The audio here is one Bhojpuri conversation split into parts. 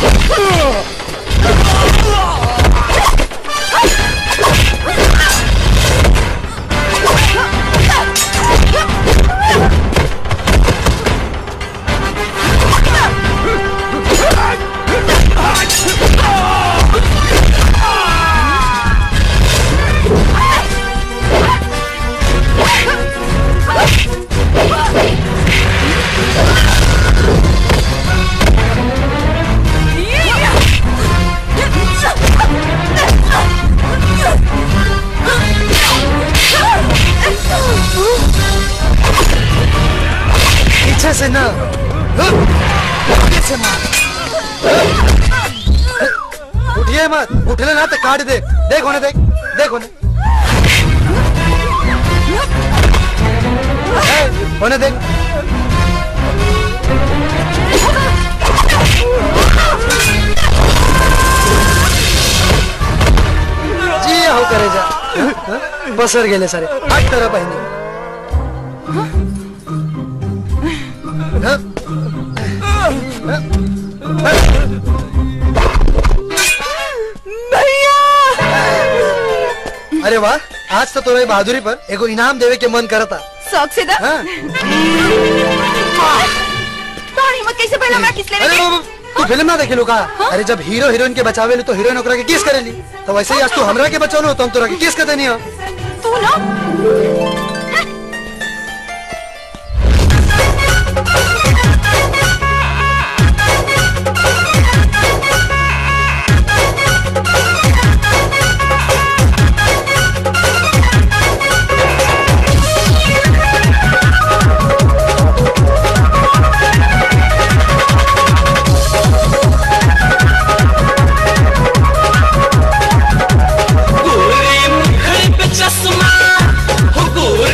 पीछे से ना आगे से मार उठिए मत उठले ना तो काट दे देख होने देख देख होने ए, होने देख जी हो करे जा हं? हं? पसर गेले सारे आठ तरह पाहिजे अरे वाह आज तो तोरे बहादुरी पर एगो इनाम देवे के मन करता शौक से दा हाँ? तोहर हिम्मत कैसे पहला हमरा किस लेवे अरे के? वो- वो- तू फिल्म ना देखे का अरे जब हीरो हीरोइन के बचावे ली तो हीरोइन ओकरा के किस करेली तो वैसे ही आज तू हमरा के बचौलो तो हम तोरा के किस कर देनी हो तू ना गोरे मुखड़ पे चश्मा हो गोरे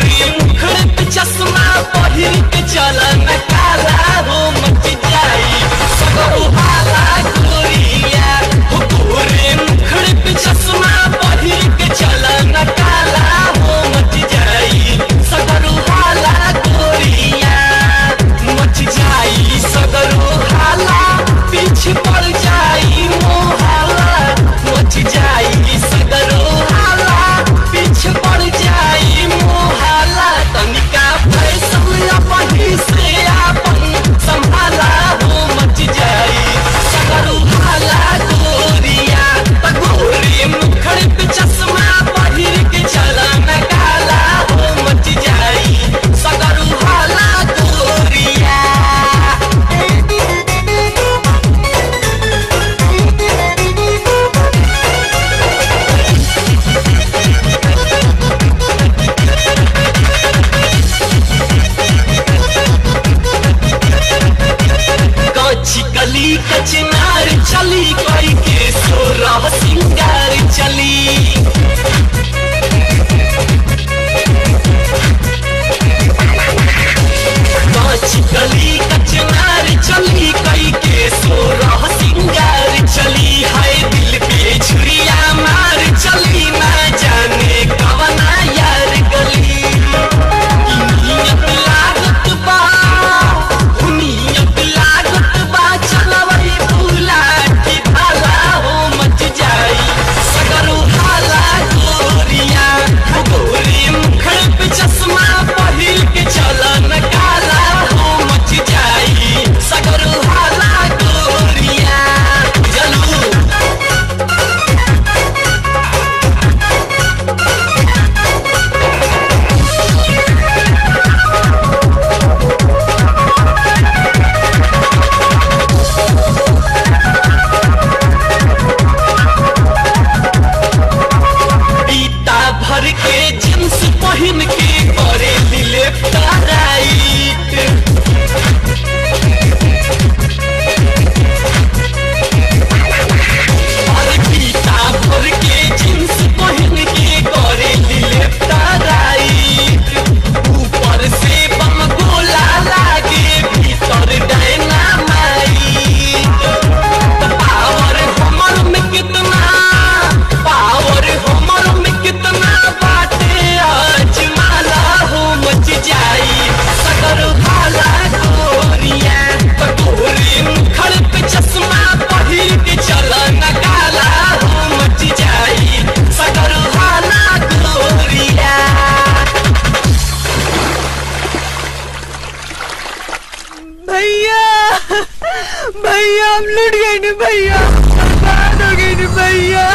भैया बर्बाद हो गई नी भैया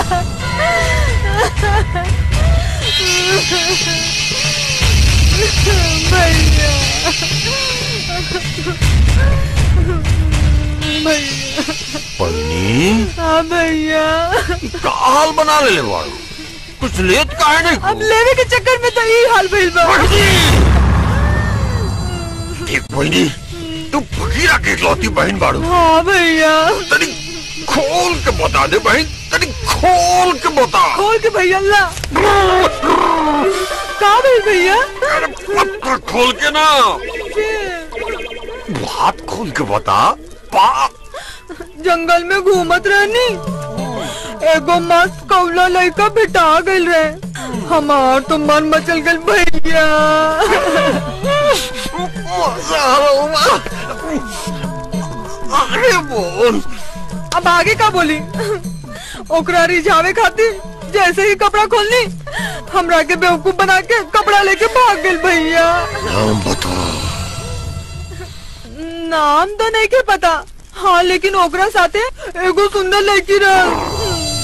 भैया भैया पन्नी हाँ भैया का हाल बना ले ले बाड़ू कुछ लेत काहे नहीं अब लेवे के चक्कर में तो यही हाल भइल बा देख बहनी तू फकीरा के इकलौती बहन बाड़ू हाँ भैया तनी खोल के बता दे बहन तनी खोल के बता खोल के भैया ला का भइल भैया अरे पत्ता खोल के ना हाथ खोल के बता पा जंगल में घूमत रहनी एगो मस्त कौला लड़का भेटा गइल रहे हमार तो मन मचल गइल भैया अरे बोल अब आगे का बोली ओकरा रिझावे खातिर जैसे ही कपड़ा खोलनी हमरा के बेवकूफ बना के कपड़ा लेके भाग गइल भैया नाम बता नाम तो नहीं के पता हाँ लेकिन ओकरा साथे एगो सुंदर लड़की रह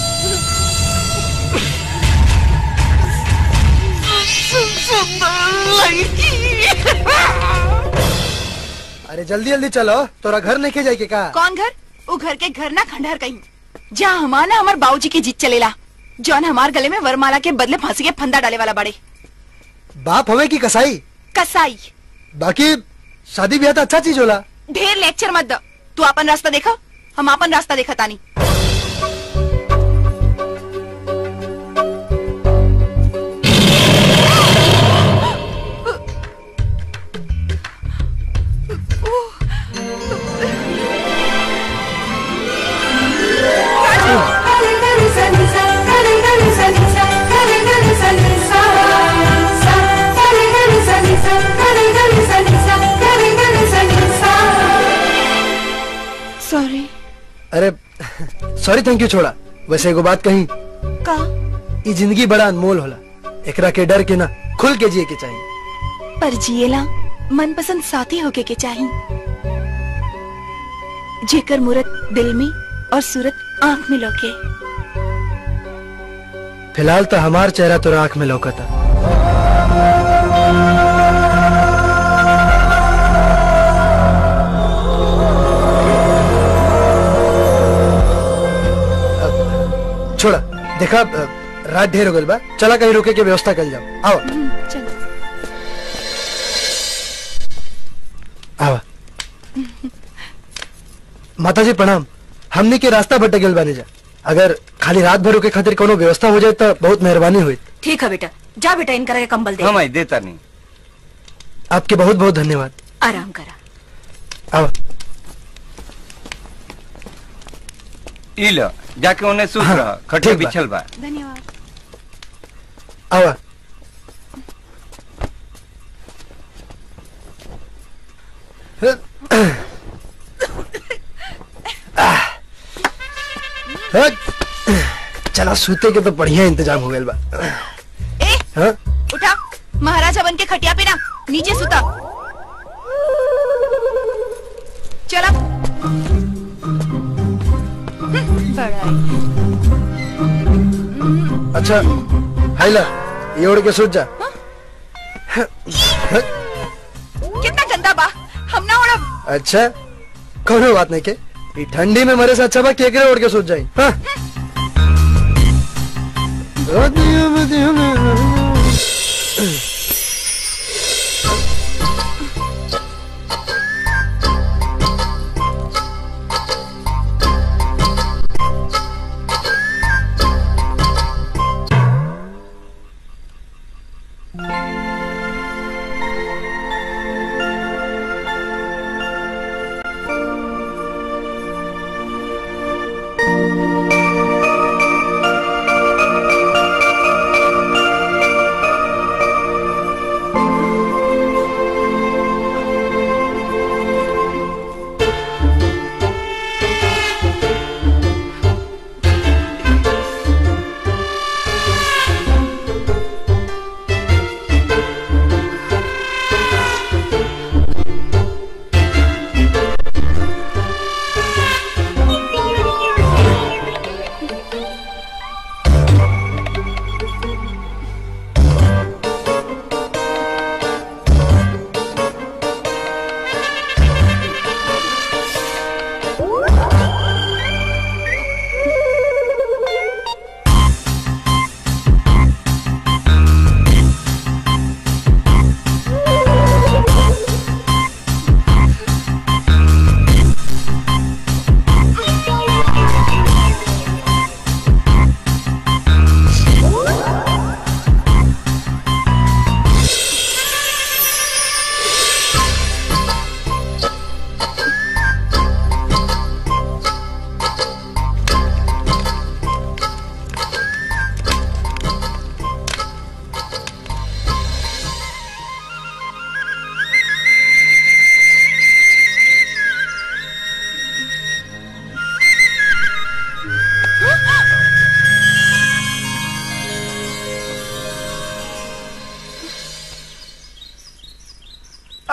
अरे जल्दी जल्दी चलो तोरा घर नहीं के जाए के का कौन घर वो घर के घर ना खंडहर कहीं जहाँ हमार ना हमार बाबूजी की जीत चलेला जौन हमार गले में वरमाला के बदले फांसी के फंदा डाले वाला बड़े बाप हवे की कसाई कसाई बाकी शादी ब्याह तो अच्छा चीज होला ढेर लेक्चर मत दो तू अपन रास्ता देखा हम अपन रास्ता देखा तानी सॉरी अरे सॉरी थैंक यू छोड़ा वैसे एगो बात कही का ई जिंदगी बड़ा अनमोल होला एकरा के डर के ना खुल के जिए के चाहिए पर जिएला मनपसंद साथी होके के चाही जेकर मूरत दिल में और सूरत आंख में लौके फिलहाल तो हमार चेहरा तोरा आंख में लौकता अब, छोड़ा देखा अ, रात ढेर हो गल बा चला कहीं रुके के व्यवस्था कर जाओ आओ चलो आवा माता जी प्रणाम हमने के रास्ता भटक गल बानी जा अगर खाली रात भर के खातिर कोनो व्यवस्था हो जाए तो बहुत मेहरबानी हुई ठीक है बेटा जा बेटा इनका के कंबल दे हम आई देता नहीं आपके बहुत बहुत धन्यवाद आराम करा आवा ई लो जाके उन्हें सूत हाँ, रहा खटिया ठीक बा। बिछल बा धन्यवाद आवा चला सूते के तो बढ़िया इंतजाम हो गया बा ए हाँ? उठा महाराजा बन के खटिया पे ना नीचे सुता चला बड़ा अच्छा हाइला ये ओढ़ के सूत जा कितना गंदा बा हम ना उड़ब अच्छा कोनो बात नहीं के ई ठंडी में मरे से अच्छा बा केकरे ओढ़ के सूत जाई हाँ?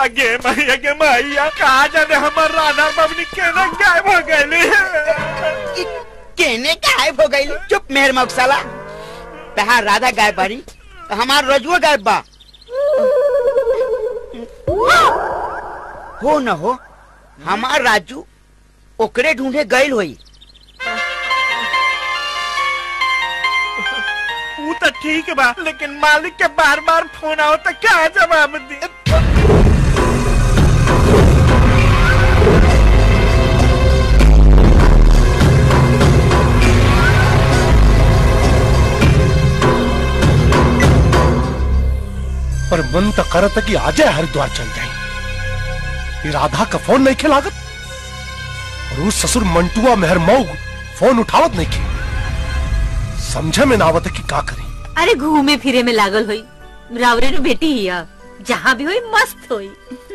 आगे मैया के मैया कहा जाने हमार राधा बबनी केना गायब हो गईली केने गायब हो गई चुप मेहर मौसाला तहार राधा गायब बारी तो हमार रजुआ गायब बा हो न हो हमार राजू ओकरे ढूंढे गईल होई वो तो ठीक बा लेकिन मालिक के बार बार फोन आओ तो क्या जवाब दी पर मन तो करत कि आजे हरिद्वार चल जाए ये राधा का फोन नहीं खिलागत और उस ससुर मंटुआ मेहर मऊग फोन उठावत नहीं की समझे में ना आवत कि का करी अरे घूमे फिरे में लागल होई रावरे नु बेटी हिया जहाँ भी होई मस्त होई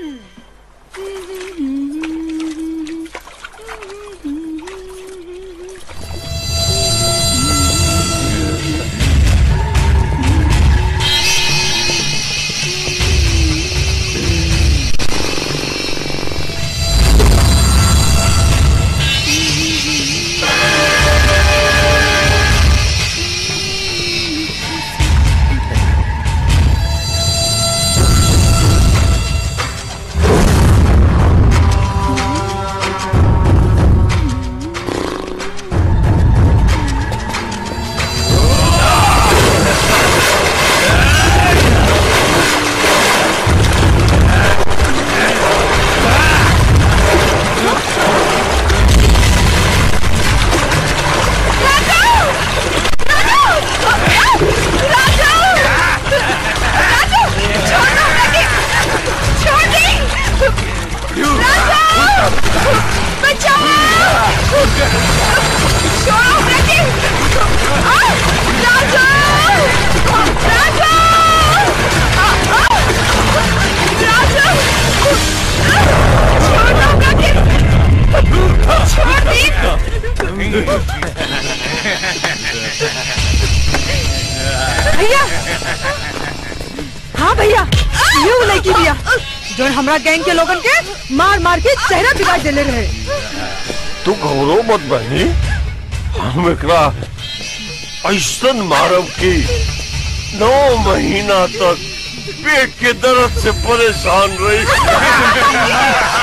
भैया हाँ भैया ये वो लड़की भैया जो हमरा गैंग के लोगन के मार मार के चेहरा बिगाड़ देले रहे तू घबरो मत बहनी हम एकरा ऐसन मारब की नौ महीना तक पेट के दर्द से परेशान रही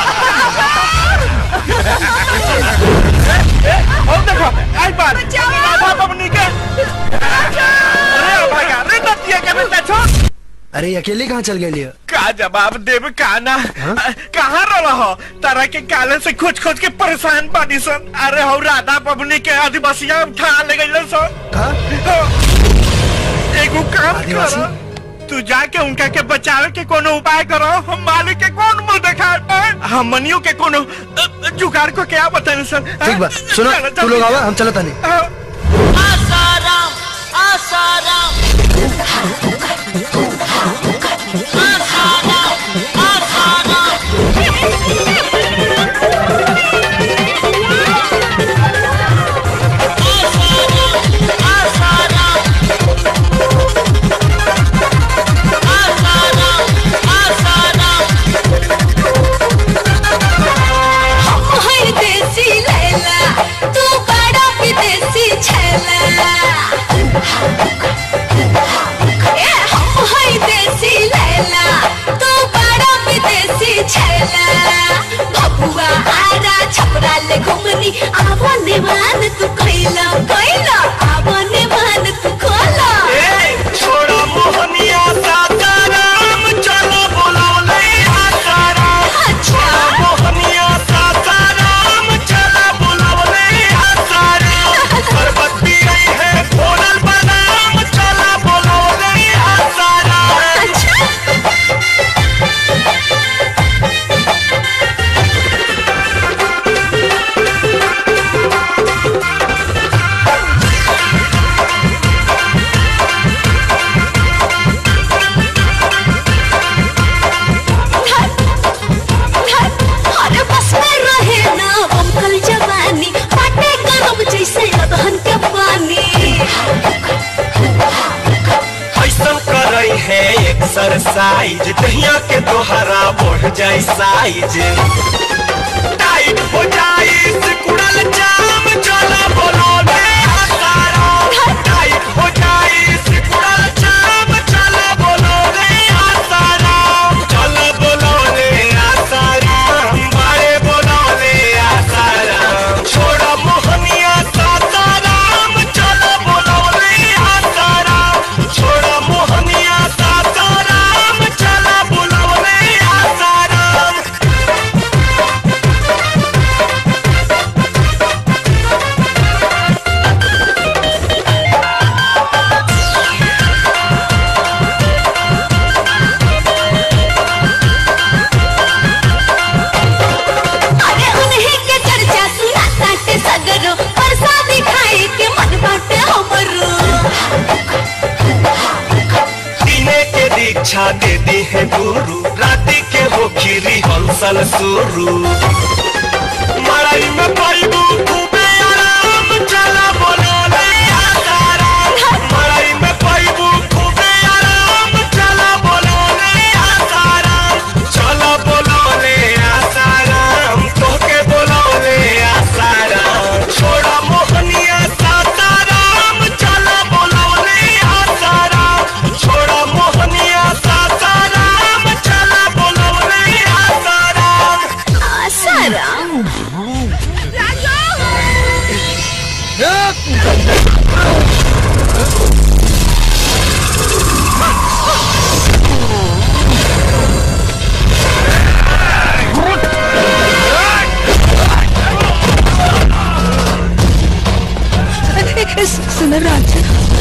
और देखो आई बात राधा बबनी के अरे भैया रे नतिया के बेटा छोड़ अरे अकेले कहाँ चल गए लिया का जवाब देव का ना कहाँ रहा हो तारा के काले से खोज खोज के परेशान बानी सन अरे हो राधा बबनी के आदिवासिया उठा ले गई सन एगो काम आदिवासी? करो तू जाके उनका के बचावे के कोनो उपाय करो हम मालिक के कौन मुंह देखा हम मनियो के कोनो अ, अ, जुगाड़ को क्या बताने सर ठीक बा सुनो तू लोग आवा हम चलत नहीं आसाराम आसाराम हर देसी लैला तू बड़ा विदेशी छैला ए हम हर देसी लैला तू बड़ा विदेशी छैला भपुआ आरा छपरा ले घुमनी आवा निवान तू खैला खैला आवा निवान तू खोला छोड़ा मोहनिया सासाराम चलो बुलाओले आसाराम अच्छा मोहनिया सासाराम चलो बुलाओले आसाराम सरबत्ती आई है फोनल बनाम चलो बुलाओले आसाराम अच्छा तोहर साइज दहिया के तोहरा बढ़ जाई साइज टाइट हो जाई सिकुड़ल जाम चला बोलो ले आसारा टाइट हो जाई सिकुड़ल जाम चला बोलो ले आसारा चला बोलो ले आसारा बारे बोलो ले आसारा छोड़ा मोहनिया सासाराम चला बोलो ले आसारा छोड़ा मोहनिया सासाराम चला बोलो ले आसाराम अरे उन्हीं के चर्चा सुना ताटे सगरो प्रसादी खाए के मन बाटे हमरो दिने के दीक्षा दे दी है गुरु राति के हो खीरी हंसल सुरु मड़ई में पाइबू खूबे आराम चला बोलो ले आसाराम मड़ई में पाइबू खूबे आराम चला बोलो ले आसाराम चला बोलो ले आसाराम तोके बोलो ले आसाराम छोड़ा मोहनिया सासाराम चला बोलो ले आसाराम छोड़ा मोहनिया सासाराम चला बोलो ले आसाराम आसाराम सुनो राज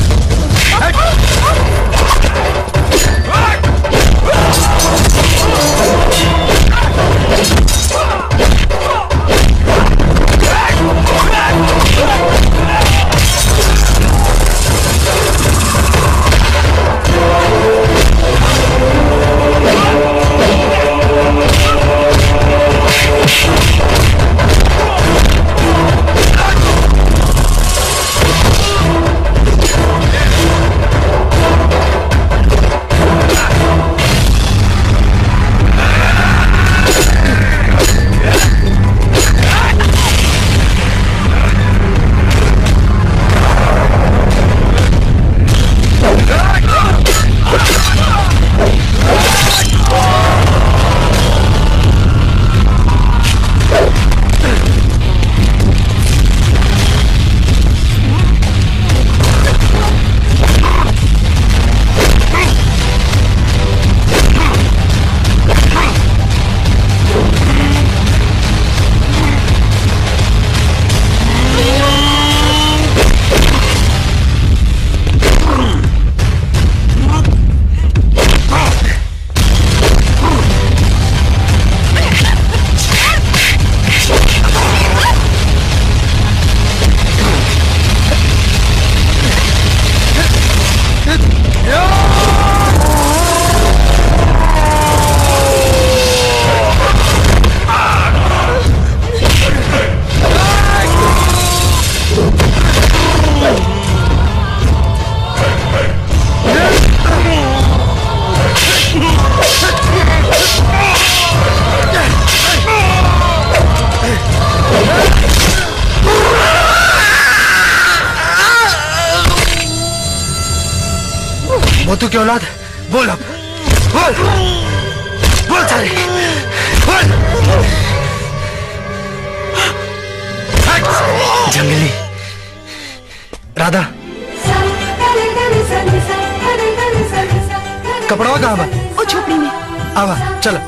मोतू की औलाद बोल अब बोल बोल सारे बोल जंगली राधा कपड़वा कहाँ बा ओ झोपड़ी में आवा चलो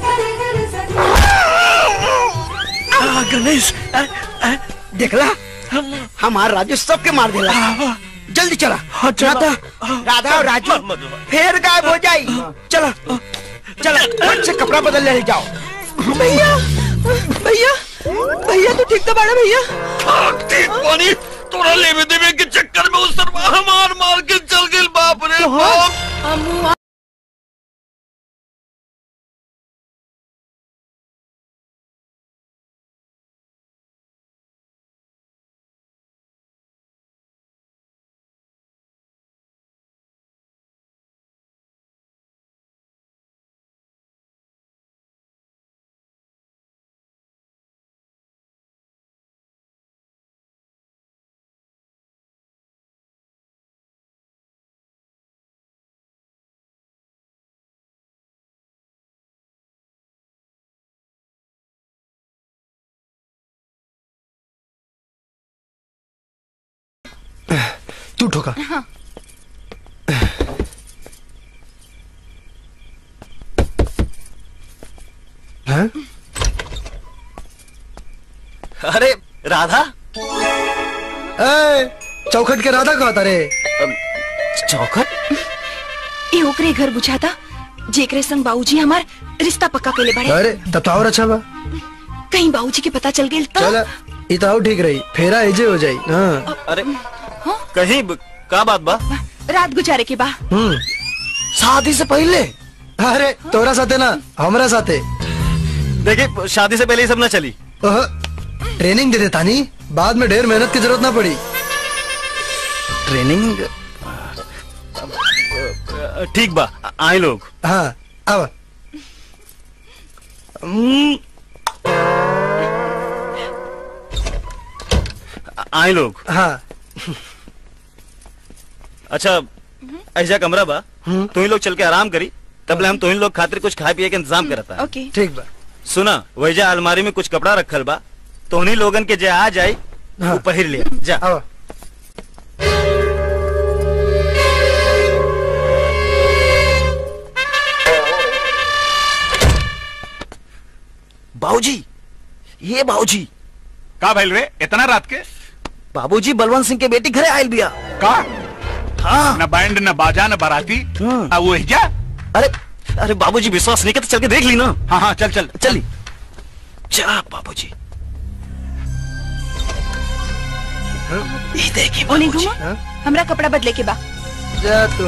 आ, गणेश आ, आ, देखला हमार राजू सबके मार देला जल्दी चला राधा राधा और राजू फिर गायब हो जाई चला चला फट से कपड़ा बदल ले जाओ भैया भैया भैया तू ठीक तो बाड़ा भैया ठीक पानी तोरा लेवे देवे के चक्कर में उस सरवा मार मार के चल गई बाप रे बाप तू ठोका हाँ हैं? अरे राधा ए, चौखट के राधा कहा था रे चौखट ये ओकरे घर बुझाता जेकरे संग बाबूजी हमार रिश्ता पक्का के ले बढ़े अरे तब तो और अच्छा बा कहीं बाबूजी के पता चल गेल तो चल इताऊ ठीक रही फेरा एजे हो जाई हाँ अरे कहीं ब- का बात बा रात गुजारे के बा हम्म शादी से पहले अरे तोरा साथे ना हमरा साथे देखिए शादी से पहले ये सब ना चली ओह, ट्रेनिंग दे देता नी बाद में ढेर मेहनत की जरूरत ना पड़ी ट्रेनिंग ठीक बा आए लोग हाँ अब आए लोग हाँ अच्छा ऐसा कमरा बा तुम लोग चल के आराम करी तब हम तुम लोग खातिर कुछ खाए पिए के इंतजाम करता ओके ठीक बा सुना वैजा अलमारी में कुछ कपड़ा रखल बा तो उन्हीं लोगन के जे आ जाए वो पहिर लिया जा अब बाबूजी ये बाबूजी का भइल रे इतना रात के बाबूजी बलवंत सिंह के बेटी घरे आयल बिया का हाँ न बैंड न बाजा न बाराती आ वो जा अरे अरे बाबूजी विश्वास नहीं करते चल के देख ली ना हाँ हाँ चल चल चली जा बाबूजी ये देखिए ओने घुमा हमरा कपड़ा बदले के बा जा तू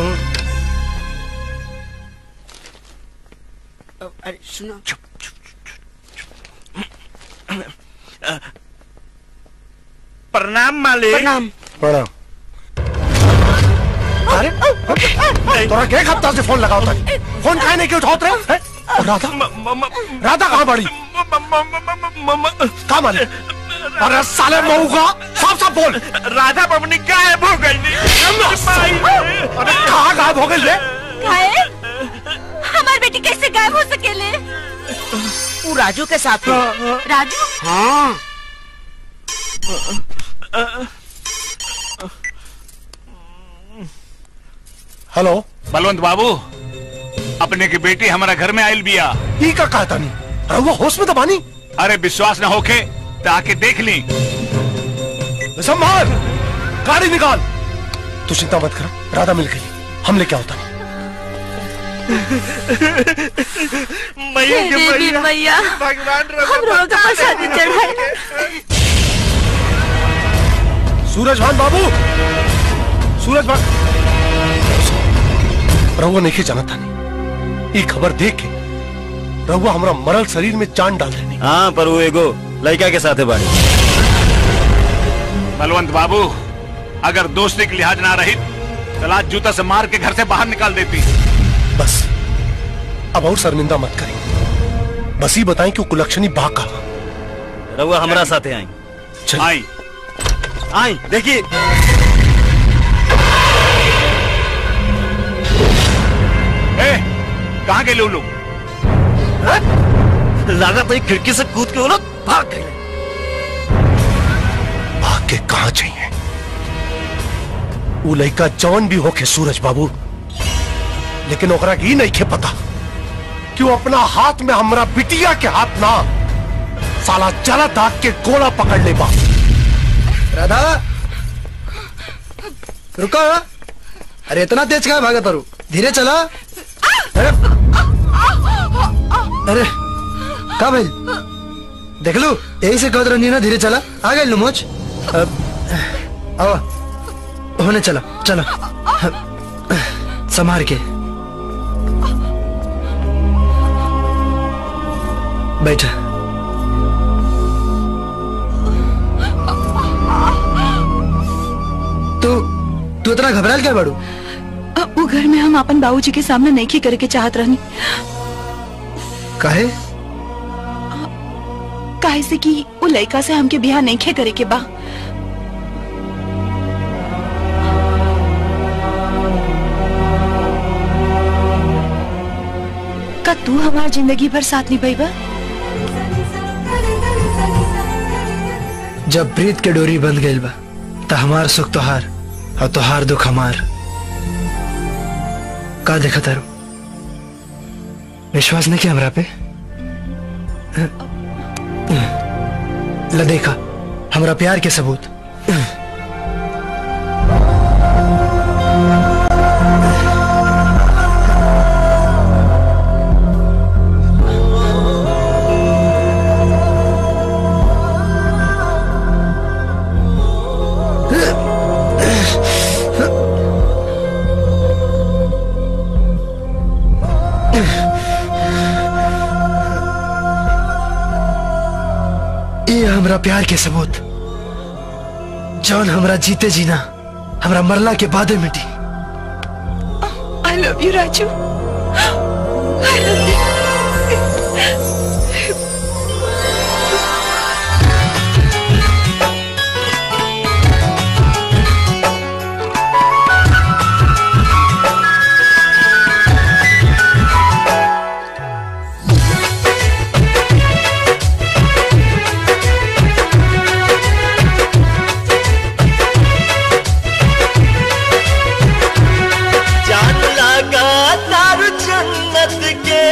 अरे सुनो प्रणाम मालिक प्रणाम प्रणाम अरे तोरा के हफ्ता से फोन लगाओ था फोन काहे नहीं के उठाओत रे हैं? और राधा राधा कहाँ बड़ी कहाँ मारी अरे साले मऊ का साफ साफ बोल राधा बबनी गायब हो गई अरे कहाँ गायब हो गई रे काहे हमार बेटी कैसे गायब हो सकेले वो राजू के साथ है। राजू हाँ हेलो बलवंत बाबू अपने की बेटी हमारा घर में आयल बिया ई का कहता नहीं अरे वो होश में तो बानी अरे विश्वास न होके तो आके देख ली संभाल गाड़ी निकाल तू चिंता मत कर राधा मिल गई हम लेके आओ तनी मैया के हे देवी मैया मैया भगवान हम लोगों का प्रसाद चढ़ाए सूरज भान बाबू सूरज भान रहुआ नहीं जाना था ये खबर देख के रहुआ हमारा मरल शरीर में चांद डाल देनी हाँ पर वो एगो लड़का के साथ है बाड़ी बलवंत बाबू अगर दोस्ती की लिहाज ना रही तो आज जूता से मार के घर से बाहर निकाल देती बस अब और शर्मिंदा मत करें बस ही बताएं कि वो कुलक्षणी बा का रहुआ हमारा साथे आई आई आई देखिए ए, कहाँ के लोग लगा तो एक खिड़की से कूद के वो लोग भाग गए भाग के कहा चाहिए वो लड़का जौन भी होके सूरज बाबू लेकिन ओकरा के ई नहीं के पता कि वो अपना हाथ में हमरा बिटिया के हाथ ना साला जला दाग के गोला पकड़ ले बा राधा रुको अरे इतना तेज कहा भागा तारू धीरे चला अरे अरे का भाई देख लो यही से कहत रही ना धीरे चला आ गए लुमोच अब आओ होने चला चलो संभार के बैठा तू तू इतना घबराल क्या बाड़ू अब वो घर में हम अपन बाबूजी के सामने नहीं करे के चाहत रहनी काहे काहे से कि वो लड़का से हमके बियाह नहीं खे करे के बा का तू हमार जिंदगी भर साथ निभाईबा जब प्रीत के डोरी बंध गई बा त हमार सुख तोहार और तोहार दुख हमार का देखा तारू विश्वास नहीं किया हमरा पे ल देखा हमरा प्यार के सबूत ये हमरा प्यार के सबूत जौन हमरा जीते जीना हमरा मरला के बादे मिटी I love you, Raju. I love you. जान लगा तार जन्नत के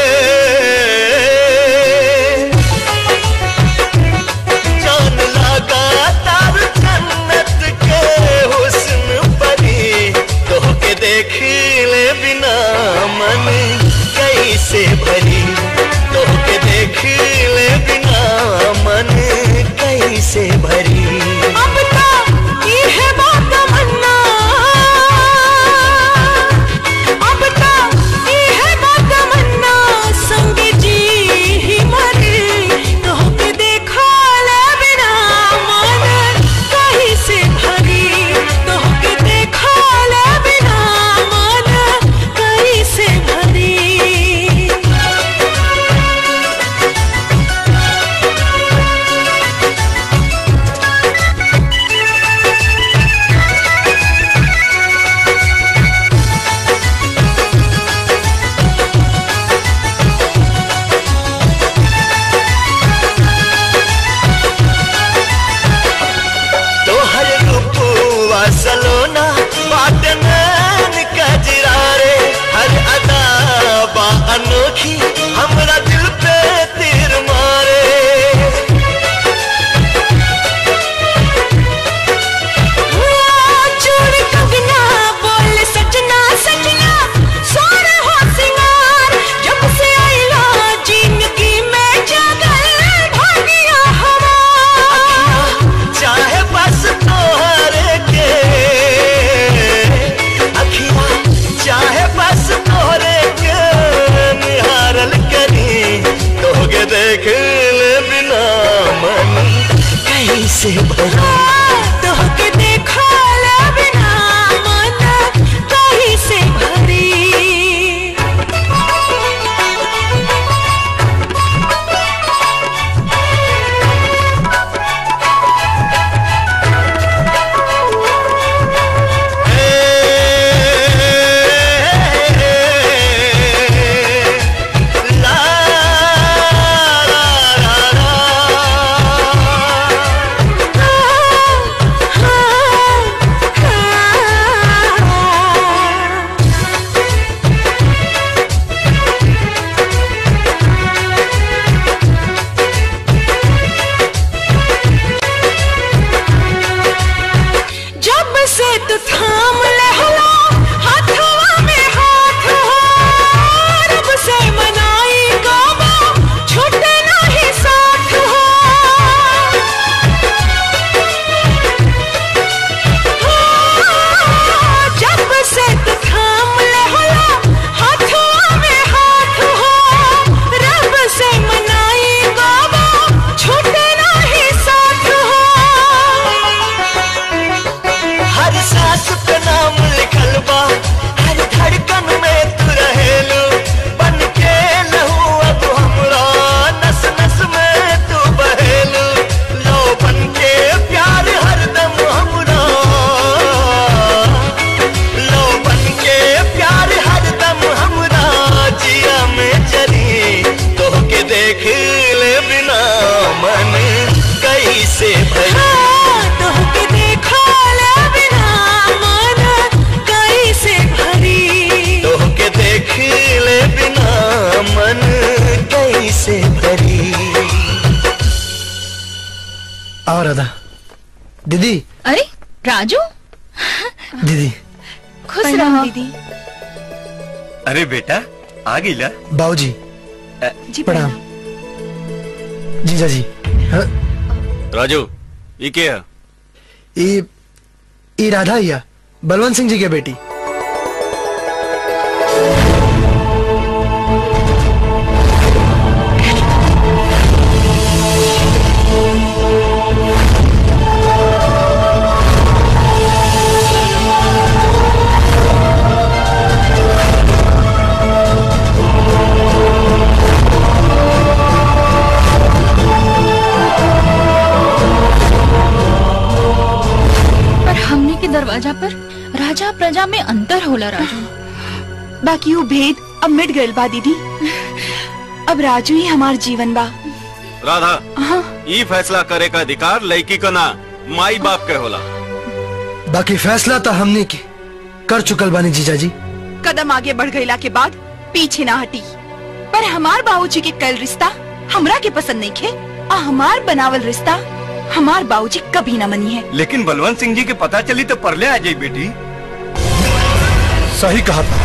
जान लगा तार जन्नत के हुस्न परी तो के देख ले बिना मन कैसे भरी तो के देख ले बिना मन कैसे भरी अब तो ये है बात तमन्ना अब तो ये है बात तमन्ना संग जी ही मरे तो के देखा ले बिना मन कहीं से भरी तो के देखा ले बिना मन कहीं से भरी तोहर रूपुआ सलोना बाट नैन कजरा रे हर अदा बा अनोखी हमरा दिल पे तीर मारे चूड़ कंगना बोल सजना सजना सोर हो सिंगार जब से आइला जिंदगी में जगल भागिया हमार चाहे बस तोहरे के अखिया चाहे बस तोहरे के निहारल करी तोहके देख ले बिना मन कैसे भरी तोहके देखा ले बिना मन कहीं से भरी जब से तू थाम ले हला हाथवा में हाथ हो रब से मनाई गावा छूटे नहीं साथ हो जब से तू थाम ले हला हाथवा में हाथ हो रब से मनाई गावा छूटे नहीं साथ हो हर सांस पे दीदी अरे राजू दीदी खुश रहो दीदी अरे बेटा आ गईला बाबूजी जी प्रणाम जीजा जी हाँ, राजू ये क्या है ई ई राधा हिया बलवंत सिंह जी के बेटी पर हमने के दरवाजा पर राजा प्रजा में अंतर होला राजू बाकी वो भेद अब मिट गइल बा दीदी अब राजू ही हमार जीवन बा राधा ये फैसला करे का अधिकार लड़की का ना माई बाप के होला बाकी फैसला तो हमने के कर चुकल बानी जीजा जी कदम आगे बढ़ गईला के बाद पीछे ना हटी पर हमार बाबूजी के कल रिश्ता हमरा के पसंद नहीं खे और हमार बनावल रिश्ता हमार बाबूजी कभी ना मनी है लेकिन बलवंत सिंह जी के पता चली तो परले आ जाई बेटी सही कहा था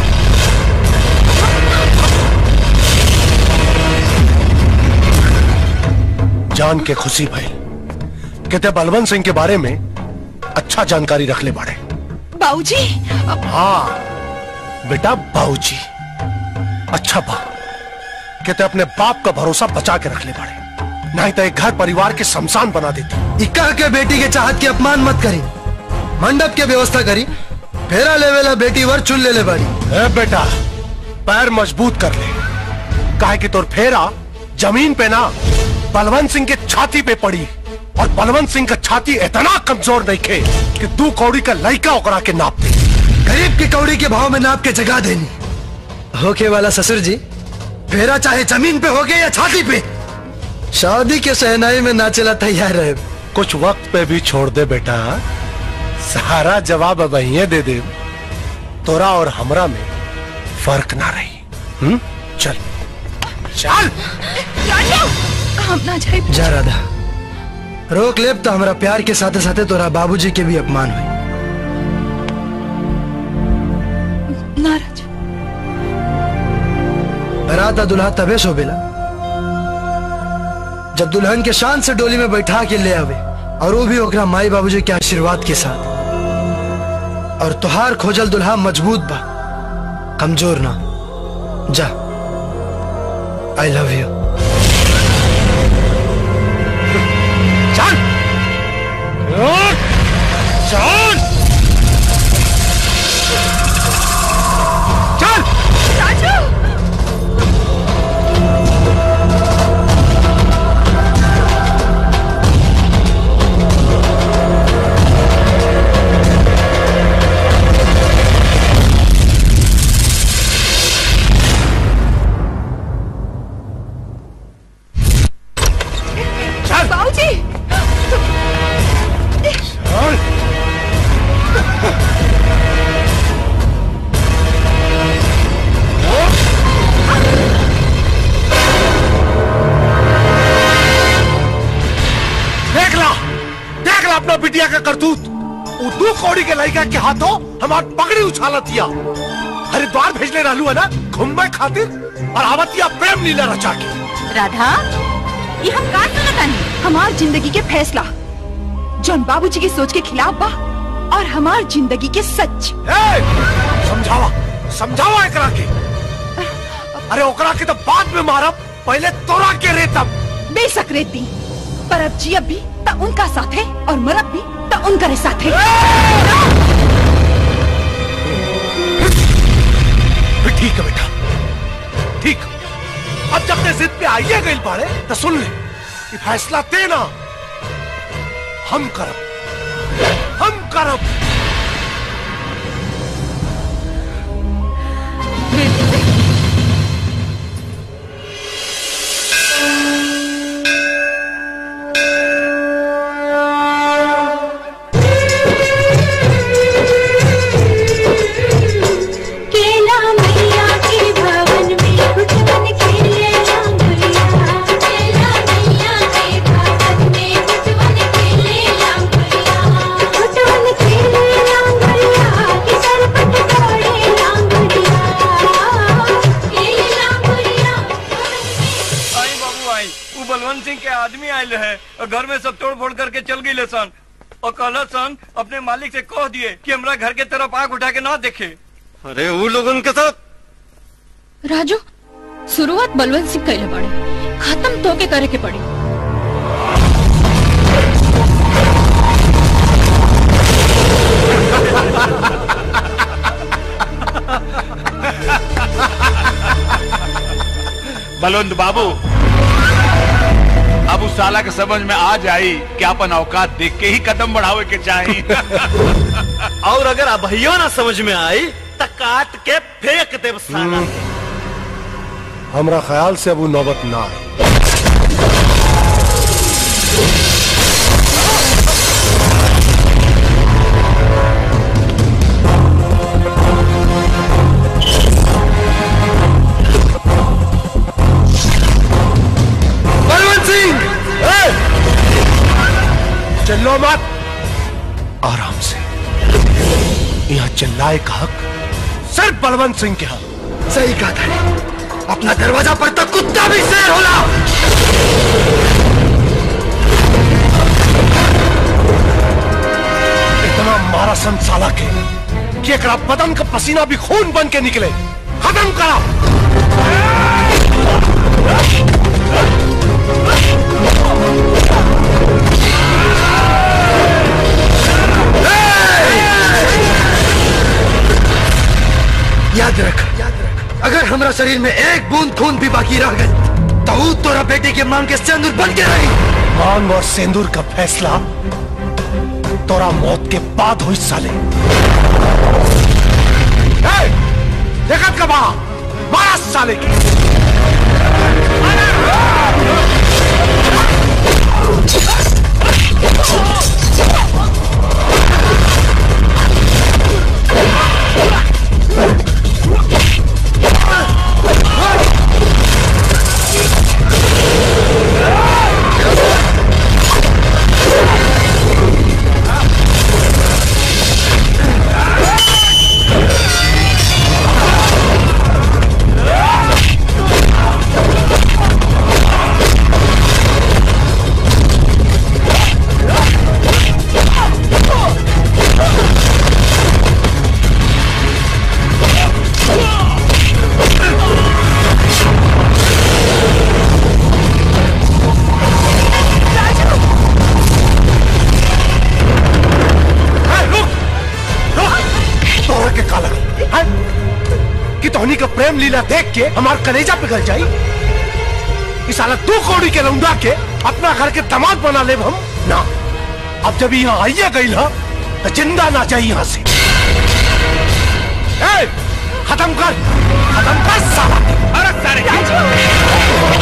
जान के खुशी भई कहते बलवंत सिंह के बारे में अच्छा जानकारी रख ले बाड़े बाबूजी हाँ बेटा बाबूजी अच्छा बा कहते अपने बाप का भरोसा बचा के रख ले बाड़े नहीं तो एक घर परिवार के शमशान बना देती इक्का के बेटी के चाहत की अपमान मत करी मंडप के व्यवस्था करी फेरा लेवेला बेटी वर चुन ले ले बाड़ी ए बेटा पैर मजबूत कर ले काहे कि तोर फेरा जमीन पे ना बलवंत सिंह के छाती पे पड़ी और बलवंत सिंह का छाती इतना कमजोर नहीं खे कि तू कौड़ी का लड़का ओकरा के नाप दे गरीब की कौड़ी के भाव में नाप के जगा देनी होके वाला ससुर जी फेरा चाहे जमीन पे हो गए या छाती पे शादी के सहनाई में नाचेला तैयार रहे कुछ वक्त पे भी छोड़ दे बेटा सारा जवाब अब यहीं दे दे तोरा और हमरा में फर्क ना रही हम्म चल चल हम ना जाए जा राधा रोक लेब तो हमारा प्यार के साथे साथे तोरा बाबूजी के भी अपमान हुई नाराज राधा दुल्हा तबे शोभेला जब दुल्हन के शान से डोली में बैठा के ले आवे और वो भी ओकरा माई बाबूजी के आशीर्वाद के साथ और तुहार खोजल दुल्हा मजबूत बा कमजोर ना जा आई लव यू चल चल चल राजू चल बाबूजी चल देख ला देख ला अपना बिटिया का करतूत वो दू कौड़ी के लड़का के हाथों हमार पगड़ी उछाला दिया हरिद्वार भेजले रहलू है ना घूमने खातिर और आवतिया प्रेम लीला रचा के राधा ये हम का सुनतानी हमार जिंदगी के फैसला जौन बाबूजी की सोच के खिलाफ बा और हमार जिंदगी के सच ए, समझावा समझावा एकरा के अरे ओकरा के तो बाद में मारब पहले तोरा के रेतब बेशक रेती पर अब जी अब भी त उनका साथ है और मरब भी त उनका साथ है ठीक है बेटा ठीक अब जब ते जिद पे आइए गई बाड़े तो सुन ले कि फैसला देना हम करब हम करब केला मैया के भवन में गुटवन खेले रामभैया केला मैया के भवन में गुटवन खेले रामभैया चल गई सन और कहल सन अपने मालिक से कह दिए कि हमरा घर के तरफ आंख उठा के ना देखे अरे वो लोगन के साथ राजू शुरुआत बलवंत सिंह कैले बाड़े खत्म तो के करे के पड़ी बलवंत बाबू अब उस साला के समझ में आ जाई कि अपन औकात देख के ही कदम बढ़ावे के चाही और अगर अभियो ना समझ में आई तो काट के फेंक देव साला हमरा ख्याल से अब वो नौबत ना आए बलवंत सिंह चिल्लो मत आराम से यहाँ चिल्लाए का हक सिर्फ बलवंत सिंह के हक सही कहा था अपना दरवाजा पर तो कुत्ता भी शेर होला इतना मारा सन साला के कि एकरा बदन का पसीना भी खून बन के निकले खत्म करा याद रख अगर हमारा शरीर में एक बूंद खून भी बाकी रह गई तो ऊ तोरा बेटे के मांग के सिंदूर बन के रही मांग और सेंदूर का फैसला तोरा मौत के बाद हुई साले ए, देखत कबा मारा साले की तोहरा के काला है? कि तोहनी का प्रेम लीला देख के हमार कलेजा पिघल जाई इस साला दो कौड़ी के लौंडा के अपना घर के दामाद बना ले हम ना अब जब यहाँ आइए गई ना तो जिंदा ना जाए यहाँ से ए, खत्म कर खत्म कर साला अरे सारे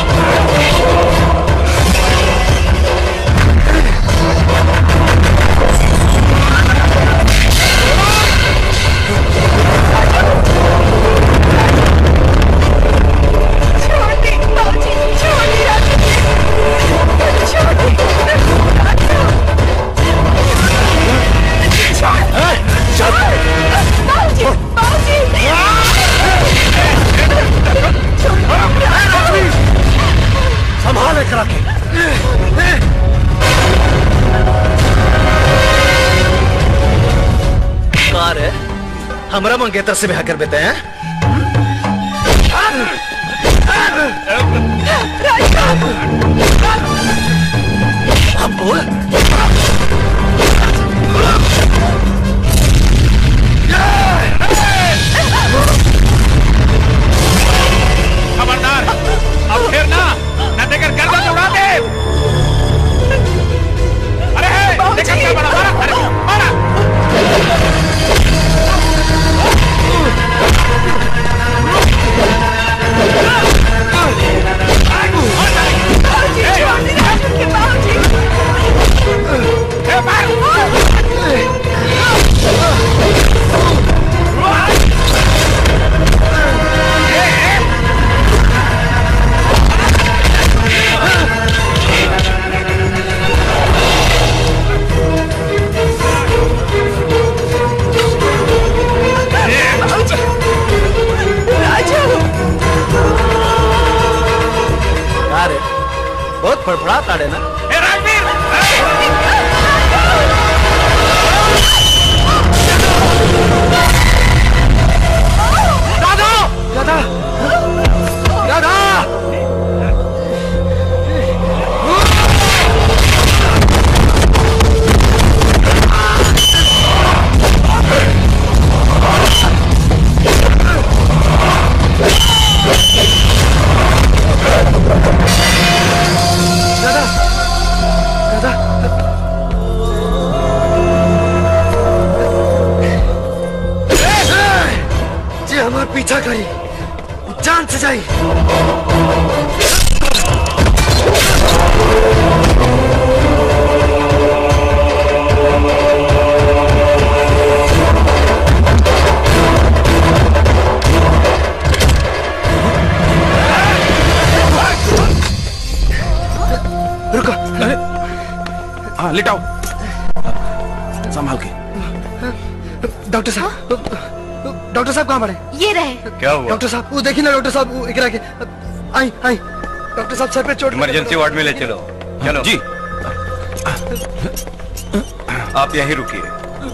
संभाल करा के कार है हमरा मंगेतर से ब्याह कर देते हैं अब बोल खबरदार अब फिर ना न देकर गर्दन उड़ा दे अरे हे, देखा क्या बड़ा मारा अरे मारा कार है बहुत फड़फड़ा ताड़े ना ए, रणवीर! पीछा करी जान से जाई रुको हाँ लिटाओ संभाल के डॉक्टर साहब डॉक्टर साहब कहाँ पड़े ये रहे क्या हुआ डॉक्टर साहब वो देखिए ना डॉक्टर साहब वो इकरा के आई आई डॉक्टर साहब सर पे चोट इमरजेंसी वार्ड में ले चलो चलो जी आप यहीं रुकिए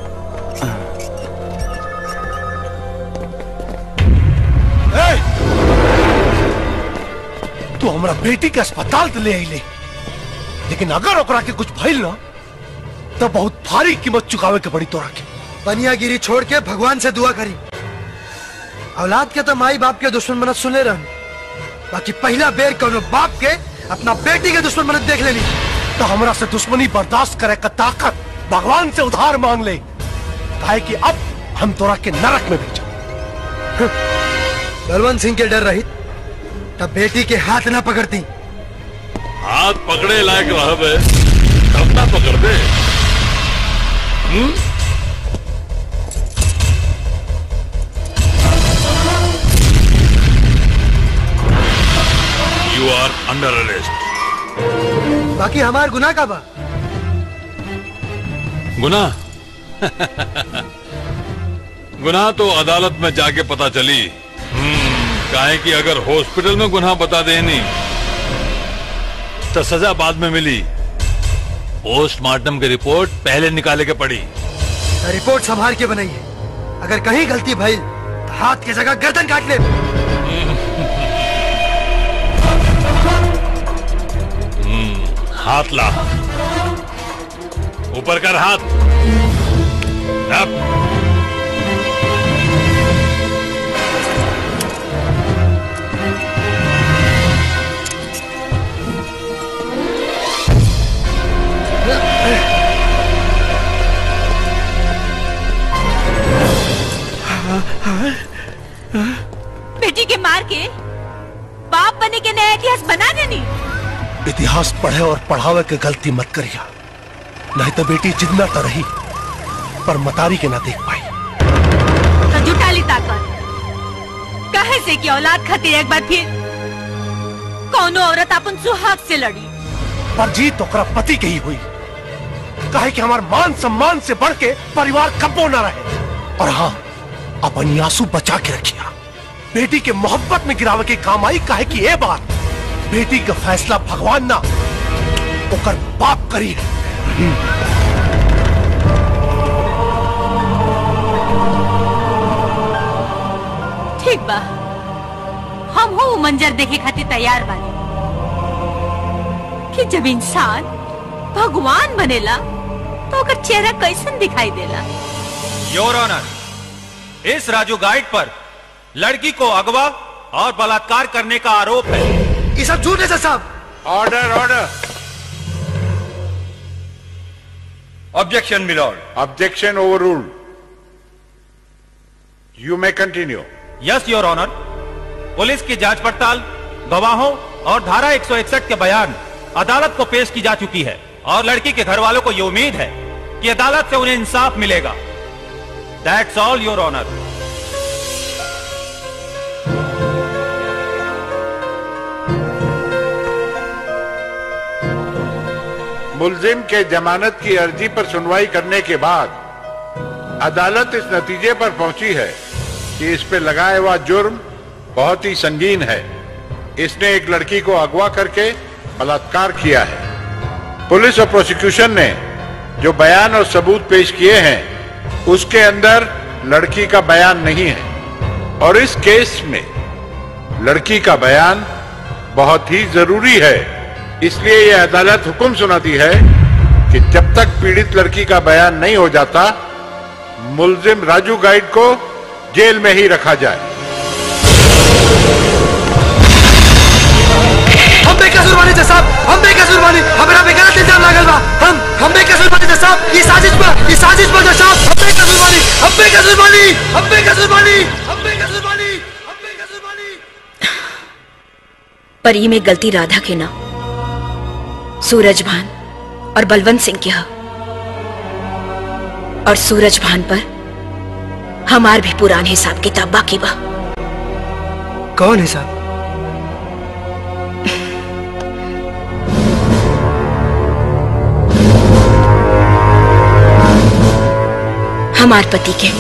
तू हमरा बेटी के अस्पताल तो ले आइले लेकिन अगर ओकरा के कुछ भइल ना तो बहुत भारी कीमत चुकावे के पड़ी तोरा के बनियागिरी छोड़ के भगवान से दुआ करी औलाद के तो माई बाप के दुश्मन मनत सुने रहन बाकी पहला बेर कोनो बाप के अपना बेटी के दुश्मन मनत देख लेनी तो हमरा से दुश्मनी बर्दाश्त करे का ताकत भगवान से उधार मांग ले काहे कि अब हम तोरा के नरक में भेजा बलवंत सिंह के डर रही तब बेटी के हाथ ना पकड़ती हाथ पकड़े लायक रहबे तब ना पकड़ दे हम्म? You are under arrest. बाकी हमार गुनाह का बा गुनाह गुनाह तो अदालत में जाके पता चली हम्म, काहे कि अगर हॉस्पिटल में गुनाह बता देनी तो सजा बाद में मिली पोस्टमार्टम की रिपोर्ट पहले निकाले के पड़ी रिपोर्ट संभाल के बनाई है अगर कहीं गलती भई तो हाथ की जगह गर्दन काट ले हम्म, हाथ ला ऊपर कर हाथ अब बेटी के मार के बाप बने के नया इतिहास बना देनी इतिहास पढ़े और पढ़ावे के गलती मत करिया नहीं तो बेटी जिंदा तो रही पर मतारी के ना देख पाई तो जुटा ली ताकत कहे से कि औलाद खातिर एक बार फिर कौनो औरत अपन सुहाग से लड़ी पर जीत ओकरा पति के ही हुई कहे कि हमार मान सम्मान से बढ़ के परिवार कब्बो न रहे और हाँ अपनी आंसू बचा के रखिया बेटी के मोहब्बत में गिरावे के काम आई कहे कि ये बात बेटी का फैसला भगवान ना ओकर बाप करी है ठीक बा हम हो मंजर देखे खातिर तैयार बानी कि जब इंसान भगवान बनेला तो ओकर चेहरा कैसन दिखाई देला योर ऑनर इस राजू गाइड पर लड़की को अगवा और बलात्कार करने का आरोप है ये सब झूठ है सर साहब order order objection milord Objection overruled. You may continue. Yes your honour police की जांच पड़ताल गवाहों और धारा 161 के बयान अदालत को पेश की जा चुकी है और लड़की के घर वालों को ये उम्मीद है कि अदालत से उन्हें इंसाफ मिलेगा दैट्स ऑल योर ऑनर मुलजिम के जमानत की अर्जी पर सुनवाई करने के बाद अदालत इस नतीजे पर पहुंची है कि इस पे लगाया हुआ जुर्म बहुत ही संगीन है इसने एक लड़की को अगवा करके बलात्कार किया है पुलिस और प्रोसिक्यूशन ने जो बयान और सबूत पेश किए हैं उसके अंदर लड़की का बयान नहीं है और इस केस में लड़की का बयान बहुत ही जरूरी है इसलिए यह अदालत हुक्म सुनाती है कि जब तक पीड़ित लड़की का बयान नहीं हो जाता मुलजिम राजू गाइड को जेल में ही रखा जाए हम बेकसूर बानी जज साहब हम बेकसूर बानी हमरा पे गलत इल्जाम लागल बा हम हम बेकसूर बानी जज साहब ये साजिश बा ये साजिश बा जज साहब हम बेकसूर बानी हम बेकसूर बानी हम बेकसूर बानी हम बेकसूर बानी पर ई में गलती राधा के ना सूरज भान और बलवंत सिंह के ह और सूरज भान पर हमार भी पुरान हिसाब किताब बाकी बा कौन है साहब हमार पति के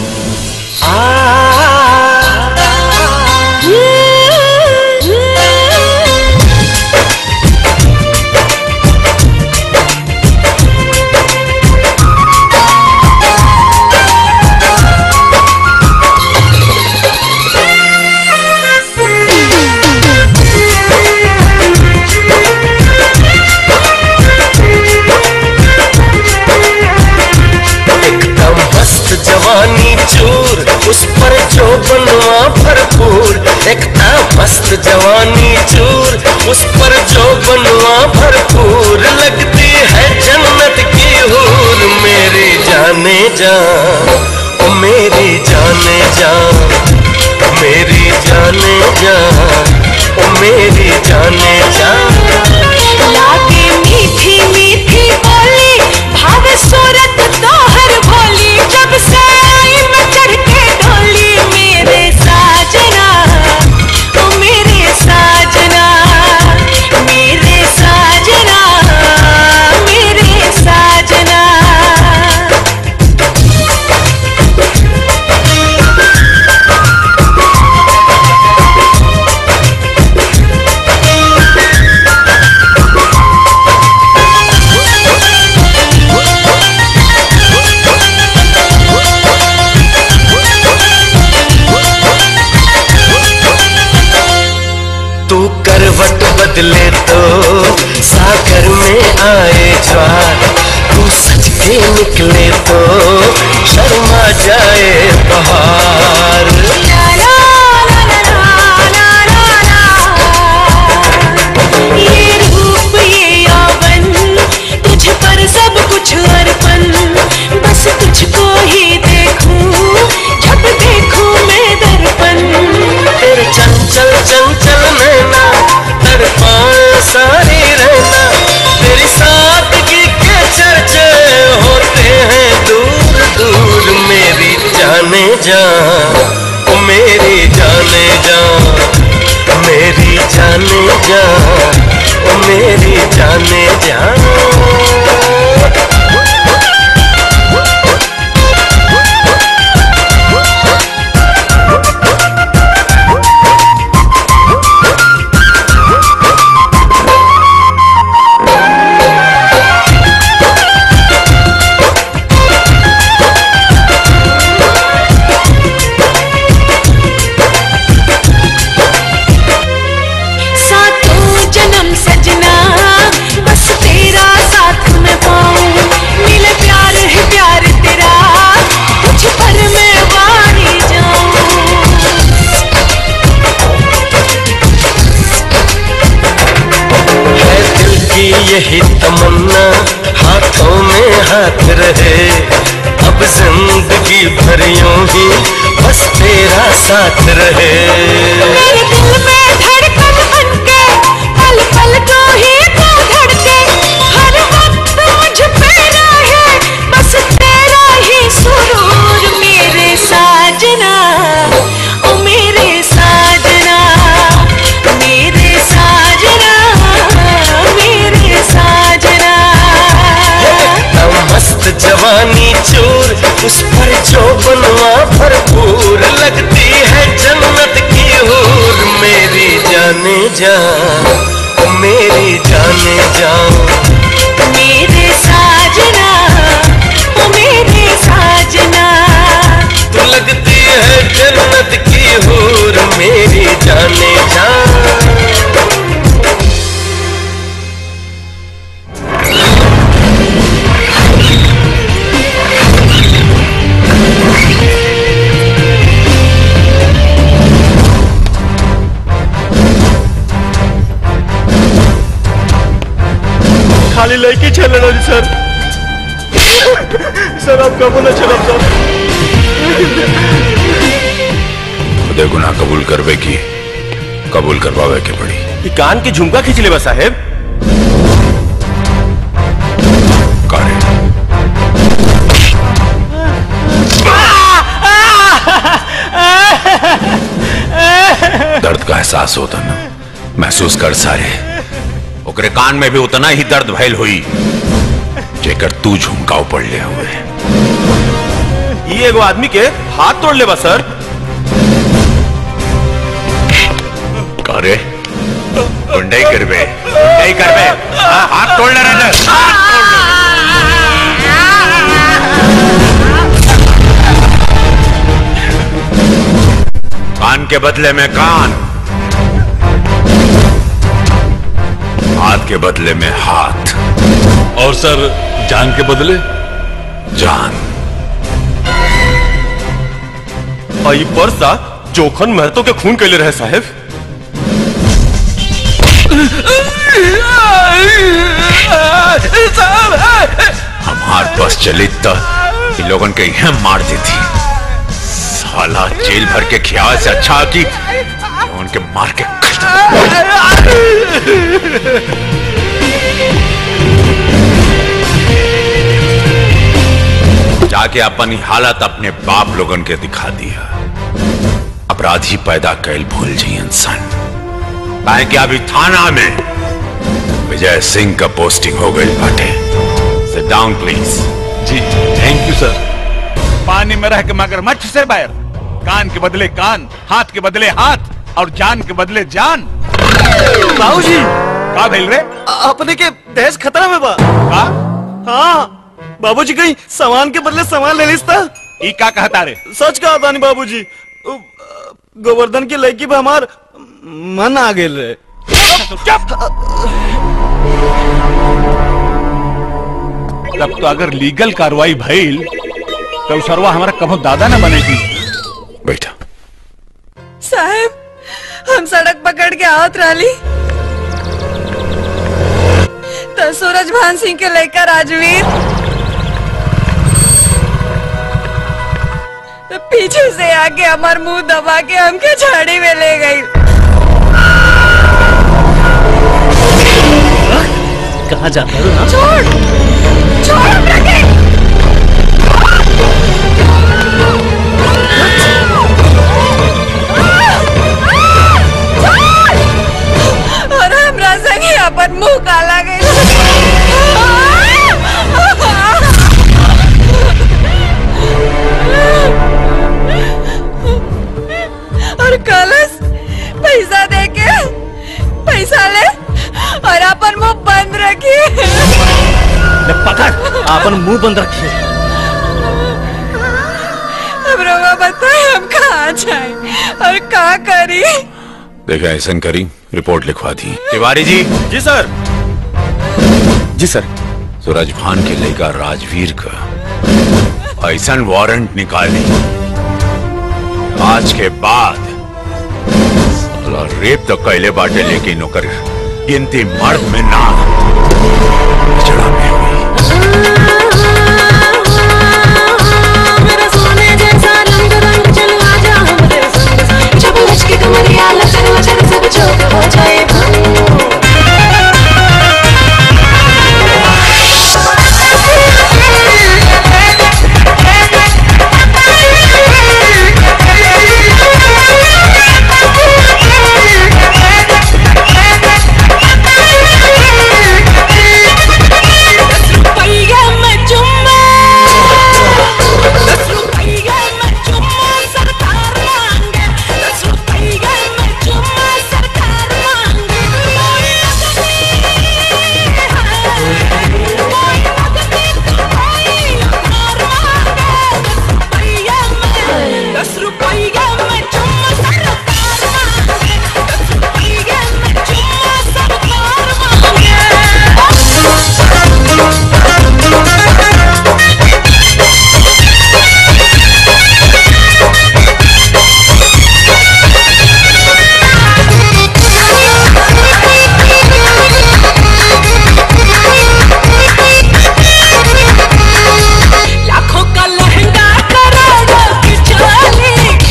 एकदम मस्त जवानी चूर उस पर जो बनवा भरपूर एकदम मस्त जवानी चूर उस पर जो बनवा भरपूर लगती है जन्नत की हूर मेरी जाने जा ओ मेरी जाने जा मेरी जाने जा ओ मेरी जाने जा लागे मीठी मीठी बोली भावे सूरत तोहर भोली जब से आई मैं चढ़ के डोली मेरे साजना ओ मेरे साजना मेरे साजना मेरे साजना तू करवट बदले तो सागर में आए ज्वार तू सच के निकले तो शर्मा जाए बहार ये रूप ये यौवन तुझ पर सब कुछ अर्पण बस तुझको ही देखूं जब देखूं मैं दर्पण तेरे चंचल चंचल नैना तड़पाए सारी रहना तेरी सादगी के चर्चे होते हैं दूर दूर मेरी जाने जा ओ मेरी जाने जा मेरी जाने जा ओ मेरी जाने जा सातों जन्म सजना बस तेरा साथ में पाऊं मिले प्यार है प्यार तेरा तुझ पर मैं वारी है दिल की यही तमन्ना हाथों में हाथ रहे अब जिंदगी भर यूं ही बस तेरा साथ रहे मेरे दिल में धड़कन बनके पल पल को ही तू धड़के हर वक्त मुझ पे रहे बस तेरा ही सुरूर मेरे साजना ओ मेरे साजना मेरे साजना मेरे साजना एकदम मस्त जवानी चूर उस पर जो बनवा भरपूर लगती है जन्नत की हूर मेरी जाने जा ओ मेरी जाने जा मेरे साजना ओ मेरे साजना तू लगती है जन्नत की हूर मेरी जाने जा खाली लड़की चल रही सर सर आप कबूल न चलब सर खुदे गुनाह कबूल करवे की कबूल करवावे के पड़ी कि कान के झुमका खींच ले बा साहेब दर्द का एहसास होता ना महसूस कर सारे ओकरे कान में भी उतना ही दर्द भयल हुई जेकर तू झुमकाव पड़ ले हुए ये एगो आदमी के हाथ तोड़ ले बा सर करे गुंडई करबे गुंडई करबे हाँ, हाथ तोड़ ले रहे कान के बदले में कान हाथ के बदले में हाथ और सर जान के बदले जान और ये पर्सा जोखन महतो के खून कैले रहे साहेब हमार बस चली तो इन लोगन के यहाँ मार देती साला जेल भर के ख्याल से अच्छा कि उनके मार के जाके अपनी हालत अपने बाप लोगन के दिखा दिया अपराधी पैदा कैल भूल जी इंसान काहे कि अभी थाना में विजय सिंह का पोस्टिंग हो गई बाटे sit down please ji thank you sir पानी में रह के मगरमच्छ से बैर कान के बदले कान हाथ के बदले हाथ और जान के बदले जान बाबूजी का भेल रे अपने के दहेज खतरा में बा का हाँ बाबूजी कहीं सामान के बदले सामान ले लिस्ता ई का कहता रे सच कहा था नहीं बाबूजी उ, गोवर्धन की लड़की पे हमार मन आ गेल रे तब तो अगर लीगल कार्रवाई भइल तो उ सरवा हमारा कभो दादा न बनेगी बैठा साहब हम सड़क पकड़ के आवत रही तो सूरज भान सिंह के लेकर राजवीर तो पीछे से आके हमार मुंह दबा के हमके झाड़ी में ले गई कहा जाता है ना छोड़ छोड़ रखे और हमरा संगे अपन मुंह काला गई और कलश पैसा दे के पैसा ले और अपन मुंह बंद रखिए ले पकड़ अपन मुंह बंद रखिए अब रोगा बताए हम कहाँ जाए और कहाँ करी देखा ऐसा करी रिपोर्ट लिखवा दी तिवारी जी जी सर जी सर सूरज भान के लेगा राजवीर का ऐसा वारंट निकाली आज के बाद साला रेप तो कैले बाटे लेकिन ओकर गिनती मर्द में ना चढ़ा में मेरा सोने जैसा रंग रंग चलो आजा हमरे संग जब लच के कमरिया लचर मचर सब चौक हो जाए रुपया में चुम्मा दस रुपया में चुम्मा सरकार मांगे दस रुपया में चुम्मा सरकार मांगे कोई दस रुपया में चुम्मा सरकार मांगे दस रुपया में चुम्मा सरकार मांगे लाखों का लहंगा करोड़ों की चोली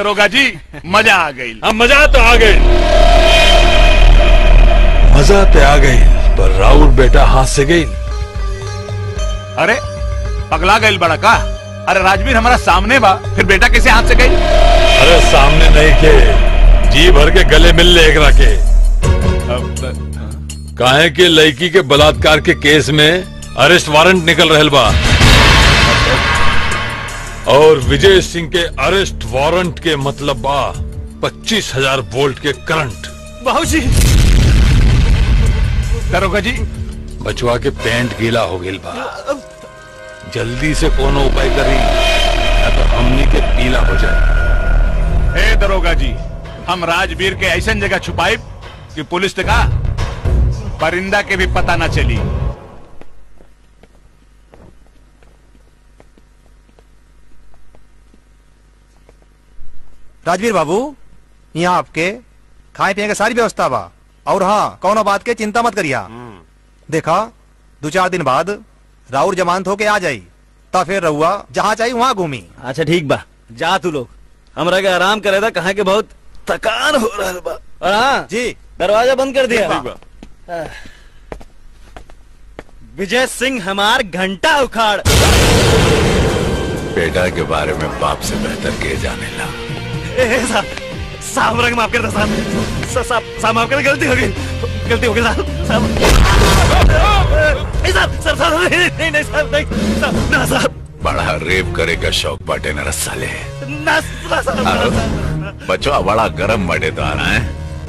दरोगा जी मजा आ गई हम मजा तो आ गए मजा तो आ गई पर राउर बेटा हाथ से गई अरे पगला गई बड़ा का अरे राजवीर हमारा सामने बा फिर बेटा कैसे हाथ से गई अरे सामने नहीं के जी भर के गले मिल ले एकरा के काहे के लड़की के बलात्कार के केस में अरेस्ट वारंट निकल रहल बा और विजय सिंह के अरेस्ट वारंट के मतलब बा पच्चीस हजार वोल्ट के करंट बाबूजी दरोगा जी बचवा के पेंट गीला हो गई बा जल्दी से कोनो उपाय करी या तो हमनी के पीला हो जाए हे दरोगा जी हम राजवीर के ऐसा जगह छुपाई कि पुलिस ने कहा परिंदा के भी पता ना चली राजवीर बाबू यहाँ आपके खाए पिए के सारी व्यवस्था बा और हाँ कौनो बात के चिंता मत करिया देखा दो चार दिन बाद राउर जमानत होके आ जाई ता फिर रहुआ जहाँ चाहिए वहाँ घूमी अच्छा ठीक बा जा तू लोग हमरा के आराम करे था कहा के बहुत थकान हो रहा बा और हाँ जी दरवाजा बंद कर दिया ठीक बा। आह। विजय सिंह हमार घंटा उखाड़ बेटा के बारे में बाप से बेहतर के जाने ला ए, साहब साहब रंग माफ कर दो साहब सा- साहब साहब माफ कर गलती हो गई गलती हो गई साहब साहब ए, साहब साहब साहब नहीं नहीं नहीं साहब नहीं साहब ना साहब बड़ा रेप करे का शौक बाटे न रसाले ना ना साहब ना, साहब बचवा बड़ा गरम बड़े तो आना है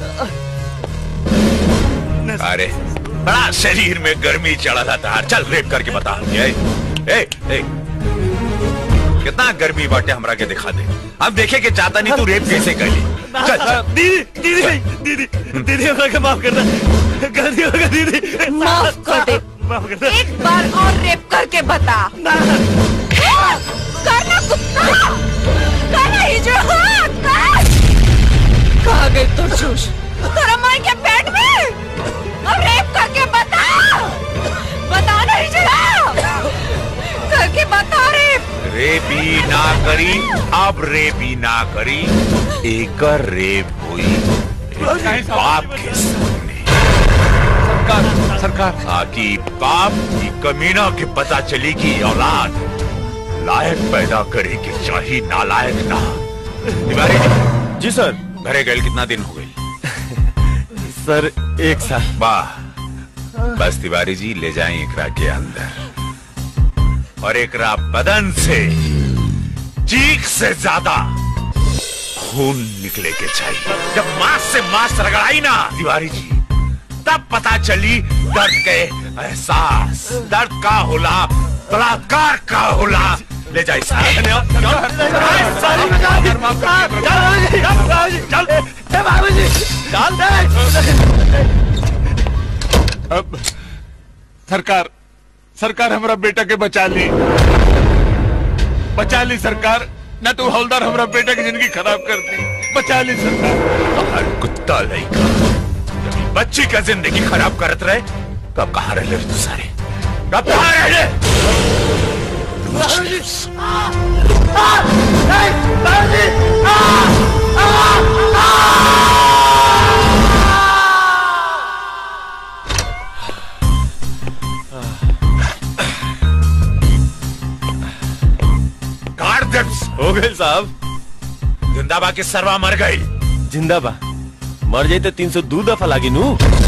अरे बड़ा शरीर में गर्मी चढ़ा था तार चल रेप करके बता ए, ए, ए, कितना गर्मी बाटे हमरा के दिखा दे अब देखे के चाहता नहीं तू रेप कैसे कर ली ना, चल चल दीदी दीदी नहीं, दीदी दीदी हमरा के माफ कर दे गलती हो गई दीदी माफ कर दे माफ कर दे एक बार और रेप करके बता हाँ, करना कुत्ता करना हिजड़ा हाँ, कर कहाँ गई तू चूस तेरा माई के पेट में अब रेप करके बता बता ना हिजड़ा करके बता रेप रेपी ना करी अब रेपी ना करी एक रेप हुई एक बाप के सामने सरकार सरकार ताकि बाप की कमीना के पता चली कि औलाद लायक पैदा करे कि चाहिए नालायक ना तिवारी जी जी सर घरे गए कितना दिन हो गए सर एक साल वाह बस तिवारी जी ले जाएं एकरा के अंदर और एकरा बदन से चीख से ज्यादा खून निकले के चाहिए जब मांस से मांस रगड़ाई ना तिवारी जी तब पता चली दर्द के एहसास दर्द का होला बलात्कार का होला ले जाए अब सरकार सरकार हमारा बेटा के बचा ली बचा ली सरकार न तो हवलदार हमारा बेटा की जिंदगी खराब कर दी बचा ली सरकार हर कुत्ता लड़का जब ये बच्ची का जिंदगी खराब करत रहे कब कहाँ रह तू सारे कब कहाँ रह काट दे हो गए साहब जिंदाबा के सरवा मर गई जिंदा बा मर जाई तो तीन सौ दो दफा लागी नू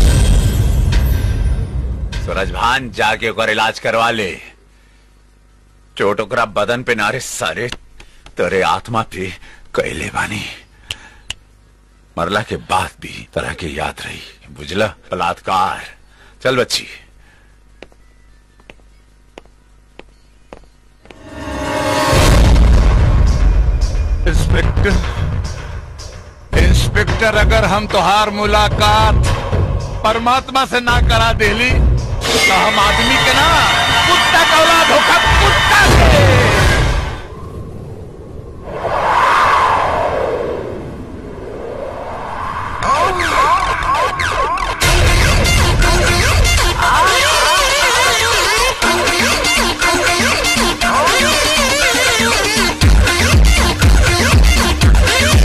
सूरज भान जाके ओकर इलाज करवा ले चोट ओकरा बदन पे नारे सारे तेरे आत्मा पे कैले बानी मरला के बाद भी तरह के याद रही बुझला बलात्कार चल बच्ची इंस्पेक्टर इंस्पेक्टर अगर हम तोहार मुलाकात परमात्मा से ना करा देली तो हम आदमी के ना कुत्ता का औलाद होकर कुत्ता के Oh,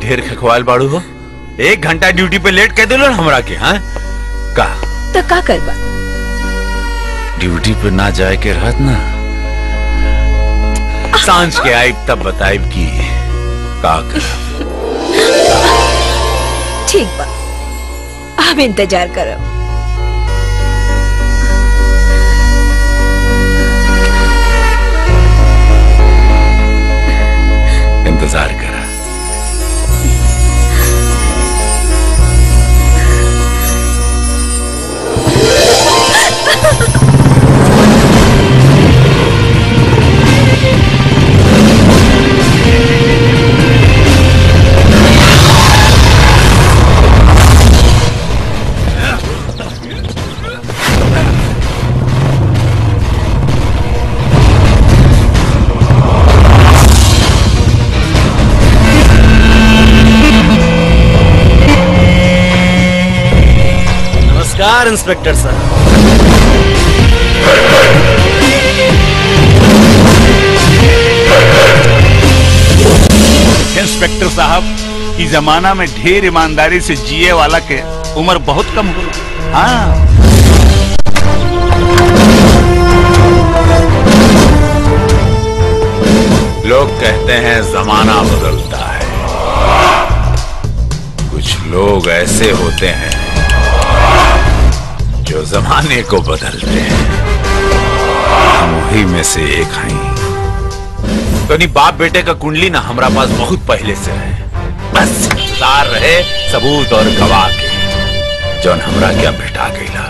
ढेर खखवाल बाड़ू हो एक घंटा ड्यूटी पे लेट कह दिलो ना हमरा के हाँ का तो का करबा ड्यूटी पे ना जाए के रहत ना सांझ के आइब तब बताइब की का कर ठीक बा हम इंतजार करब इंतजार करा नमस्कार इंस्पेक्टर साहब इंस्पेक्टर साहब इस जमाना में ढेर ईमानदारी से जिए वाला के उम्र बहुत कम हो हाँ लोग कहते हैं जमाना बदलता है कुछ लोग ऐसे होते हैं जो जमाने को बदलते हैं हम वही में से एक हैं तो नहीं बाप बेटे का कुंडली ना हमारा पास बहुत पहले से है बस इंतजार रहे सबूत और गवाह के जौन हमरा क्या भेटा गईला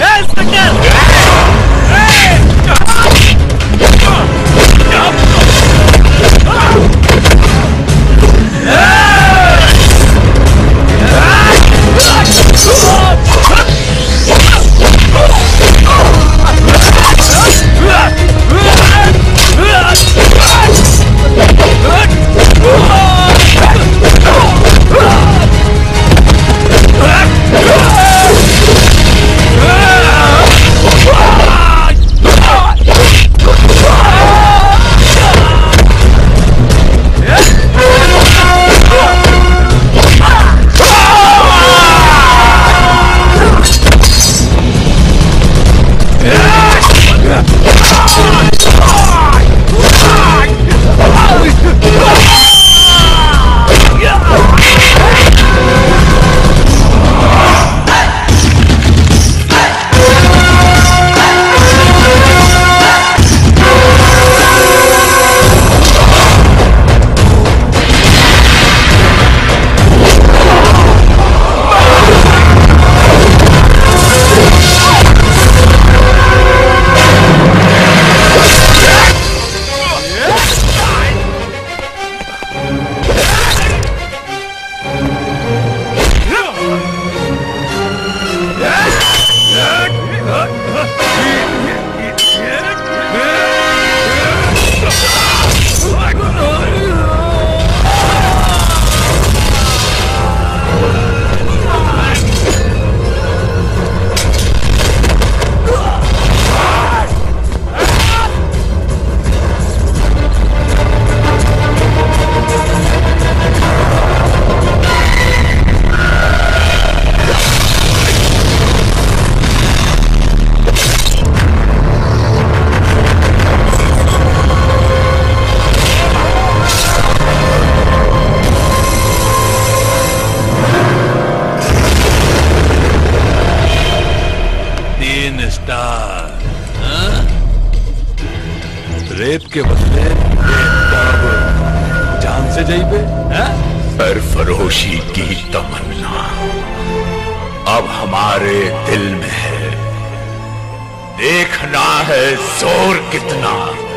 तीन स्टार हाँ? रेप के बदले बेताब जान से जाइबे हाँ? सरफरोशी की तमन्ना अब हमारे दिल में है देखना है जोर कितना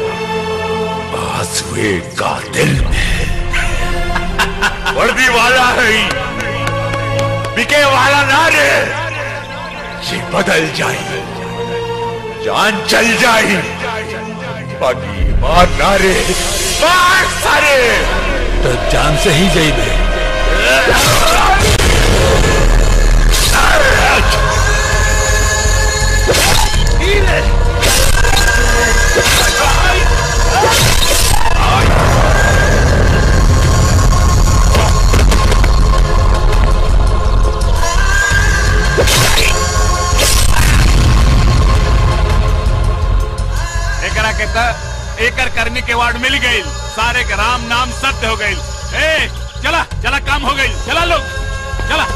बाजुए का दिल में है वर्दी वाला है ही, बिके वाला ना रे ये बदल जाए जान चल जाए बाकी मार ना रे मार सारे तो जान से ही जाइबे आ के त एकर कर्मी के वार्ड मिल गई सारे के राम नाम सत्य हो गई ए चला चला काम हो गई चला लोग चला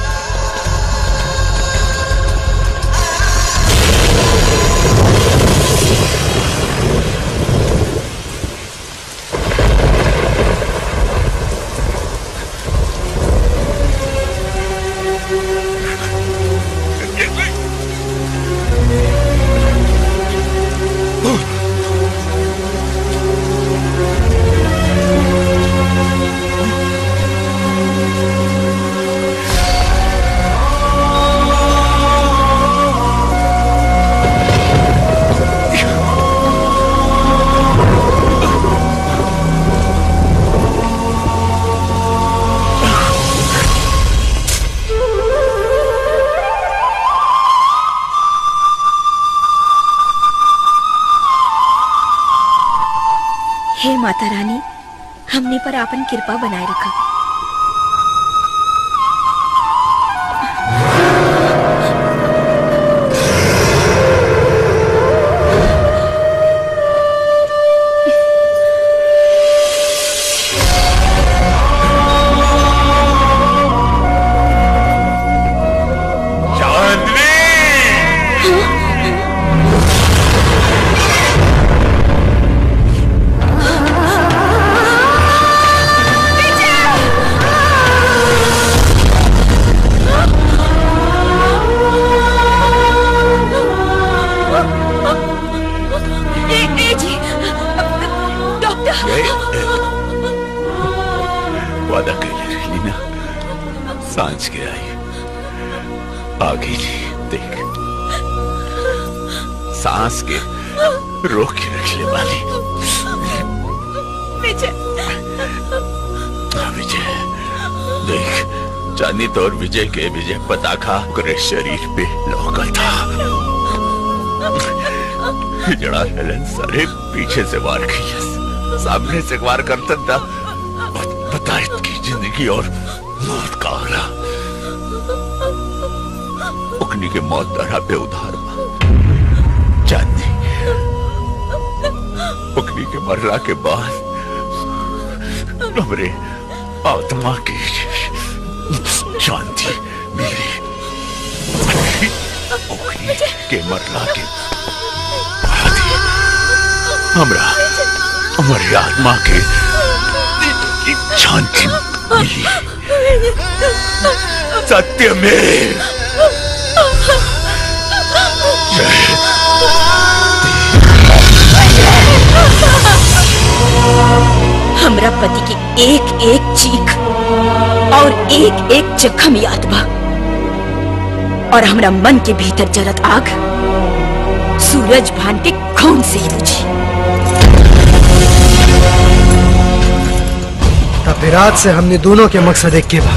हे माता रानी हमने पर आपन कृपा बनाए रखा ए, ए जी डॉक्टर वादा कैले रही ना सांझ के आई आ गई देख सांस के रोक के रखने वाली विजय हाँ, विजय देख चांदी तो और विजय के विजय पताखा ओकरे शरीर पे लौकल था जड़ा हेलन सारे पीछे से वार की सामने से वार करता था पता की जिंदगी और मौत का आला उकनी के मौत दरा पे उधार बा चांदी उकनी के मरला के बाद हमरे आत्मा की शांति मेरी उकनी के मरला के बाद ही हमरा हमारी आत्मा के शांति मिली सत्य में हमरा पति की एक एक चीख और एक एक जख्म याद बा और हमरा मन के भीतर जलत आग सूरज भान के खून से ही बुझी तब विराट से हमने दोनों के मकसद एक के बा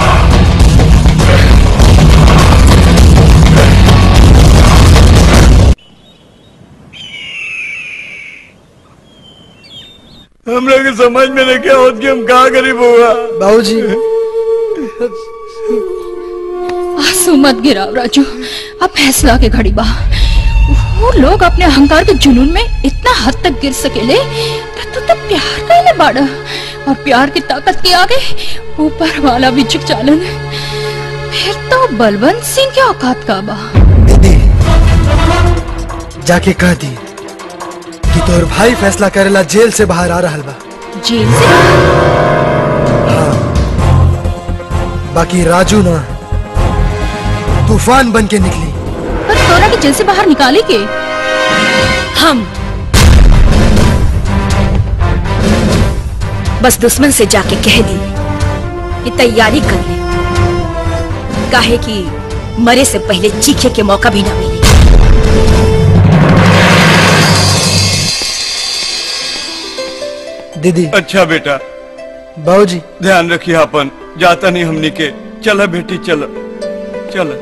हम लोग के समझ में नहीं क्या होत कि हम कहा गरीब हुआ बाबूजी आंसू मत गिराओ राजू अब फैसला के घड़ी बा वो लोग अपने अहंकार के जुनून में इतना हद तक गिर सकेले तो तू तो प्यार कैले बाड़ा और प्यार की ताकत के आगे ऊपर वाला भी झुक चालन फिर तो बलवंत सिंह के औकात का बा जाके कह दी कि तोर भाई फैसला करेला जेल से बाहर आ रहल बा जेल से बाकी राजू ना तूफान बन के निकली पर तोरा के जेल से बाहर निकाले के हम बस दुश्मन से जाके कह दी कि तैयारी कर ले काहे कि मरे से पहले चीखे के मौका भी ना मिले दीदी अच्छा बेटा बाबूजी ध्यान रखिए अपन जाता नहीं हमनी के चला बेटी चल चल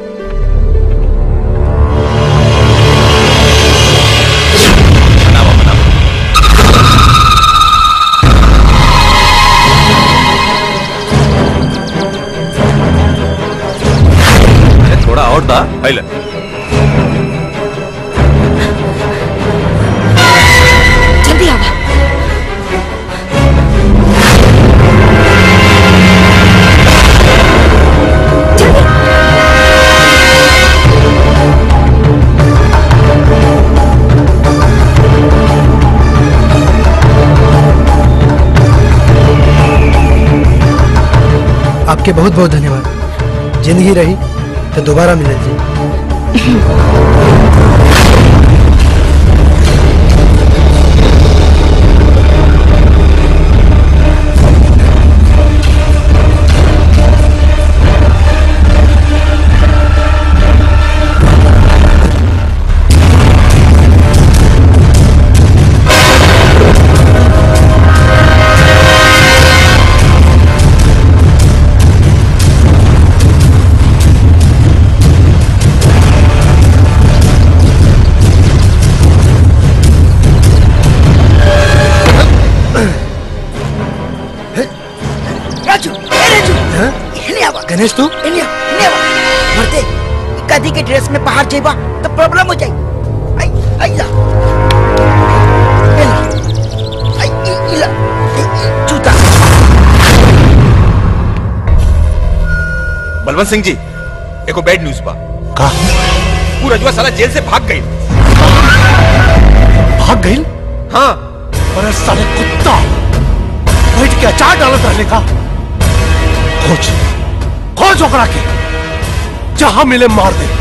अरे थोड़ा और था पहले के बहुत बहुत धन्यवाद जिंदगी रही तो दोबारा मिले जी राजू ए राजू इन्हें आवा गणेश तू इन्हें इन्हें आवा मरते कदी के ड्रेस में बाहर जाइबा तो प्रॉब्लम हो जाई आई आई ला ए ला। आई ई- ई ला ई- ई जूता बलवंत सिंह जी एको बैड न्यूज बा का पूरा जुआ साला जेल से भाग गई भाग गई हाँ अरे साले कुत्ता बैठ के अचार डालत रहने का खोज खोज ओकरा के जहां मिले मार दे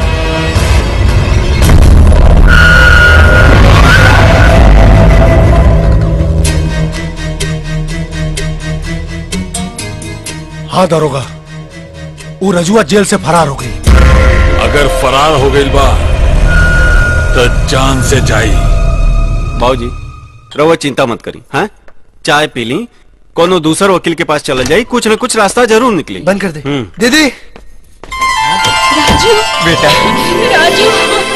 हाँ दरोगा वो रजुआ जेल से फरार हो गई अगर फरार हो गई बा तो जान से जाई बाबूजी रहुआ चिंता मत करी हाँ चाय पी ली कोनो दूसर वकील के पास चला जाई कुछ न कुछ रास्ता जरूर निकली बंद कर दे हम्म। दीदी राजू बेटा राजू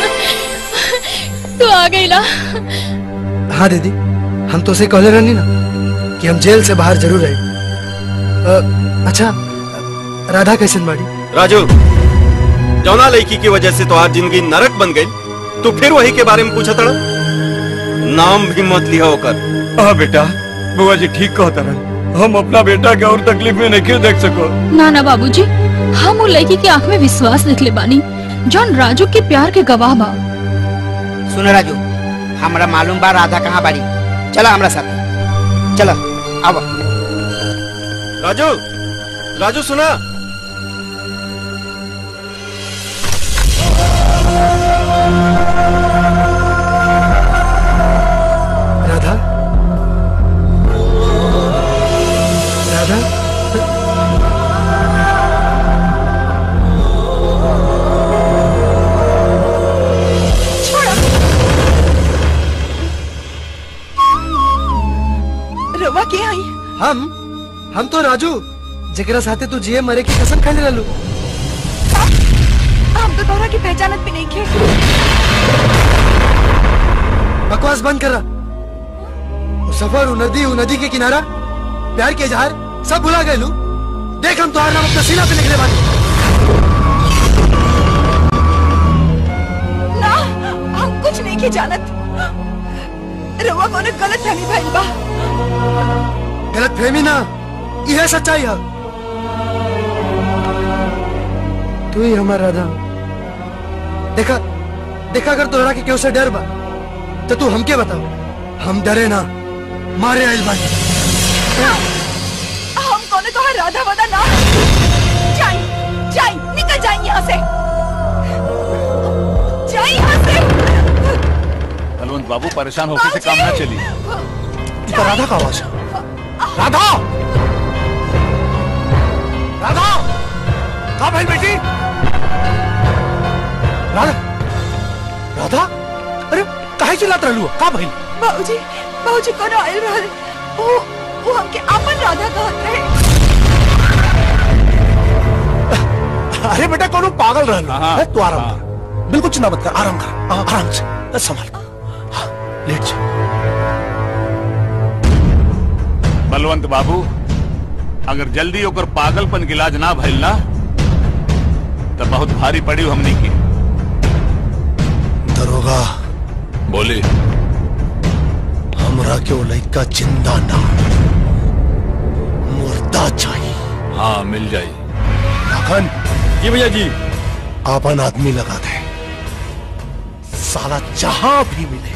तू आ गई ना हाँ दीदी हम तो उसे कहले रहनी ना कि हम जेल से बाहर जरूर आए अ, अच्छा राधा कैसन बाड़ी राजू जौना लड़की की वजह से तो आज जिंदगी नरक बन गई तो फिर वही के बारे में पूछा तड़ा नाम भी मत लिया होकर हाँ बेटा बुआ जी ठीक कहता रहा हम अपना बेटा के और तकलीफ में नहीं देख सको ना ना बाबूजी हम वो लड़की की आंख में विश्वास देख ले बानी जौन राजू के प्यार के गवाह बा सुन राजू हमरा मालूम बा राधा कहाँ बाड़ी चला हमरा साथ चला आवा राजू राजू सुना राधा राधा रवा के आई हम हम तो राजू जेकरा साथे तू जिए मरे की कसम खाने रहलू हम तो तोरा की पहचानत भी नहीं खे बकवास बंद कर रहा वो सफर वो नदी वो नदी के किनारा प्यार के इजहार सब भुला गए लू देख हम तुम्हारा नाम अपना सीना पे लिखने वाले ना हम कुछ नहीं के जानत रवा को गलत फहमी भइल बा गलत फहमी ना यह सच्चाई है तू ही हमारा राधा देखा देखा अगर तोहरा के क्यों से डर बा तो तू हमके बताओ हम डरे ना मारे आइल बानी हम कौन कहा राधा वादा ना जाई जाई निकल जाई यहाँ से जाई यहाँ से बलवंत बाबू परेशान होकर से काम ना चली ये तो राधा का आवाज है राधा राधा कहा भाई बेटी राधा राधा अरे काहे चिल्लात रहलू का भाई बाबूजी बाबूजी कौन आयल रहल वो वो हमके अपन राधा कहत रहे अरे बेटा कौन पागल रहलू है तू आराम कर बिल्कुल चिंता मत कर आराम कर आ- आराम से बस संभाल हाँ, लेट जा बलवंत बाबू अगर जल्दी होकर पागलपन के इलाज ना भइल ना तो बहुत भारी पड़ी हमनी की दरोगा बोले हमरा के वो लड़का जिंदा ना मुर्दा चाहिए हाँ मिल जाई लखन जी भैया जी आपन आदमी लगा दे साला जहां भी मिले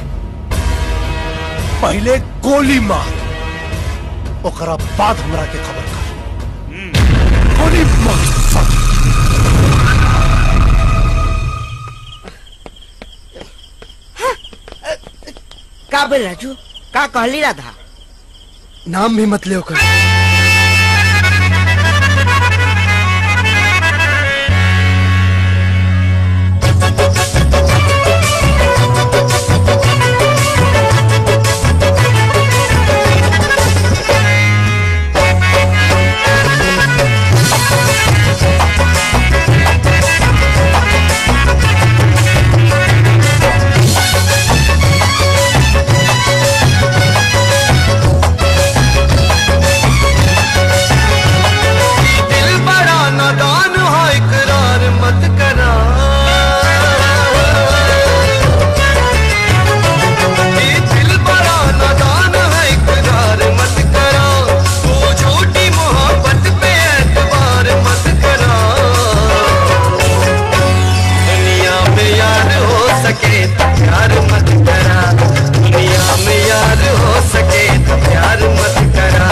पहले गोली मार ओकरा बाद हमरा के खबर कर होली का बोल राजू का कहली राधा नाम भी मत ले ओकर दिल बड़ा नादान है इकरार मत करा ये दिल बड़ा नादान है इकरार मत करा तू झूठी मोहब्बत पे एतबार मत करा दुनिया में यार हो सके तो प्यार मत करा दुनिया में यार हो सके तो प्यार मत करा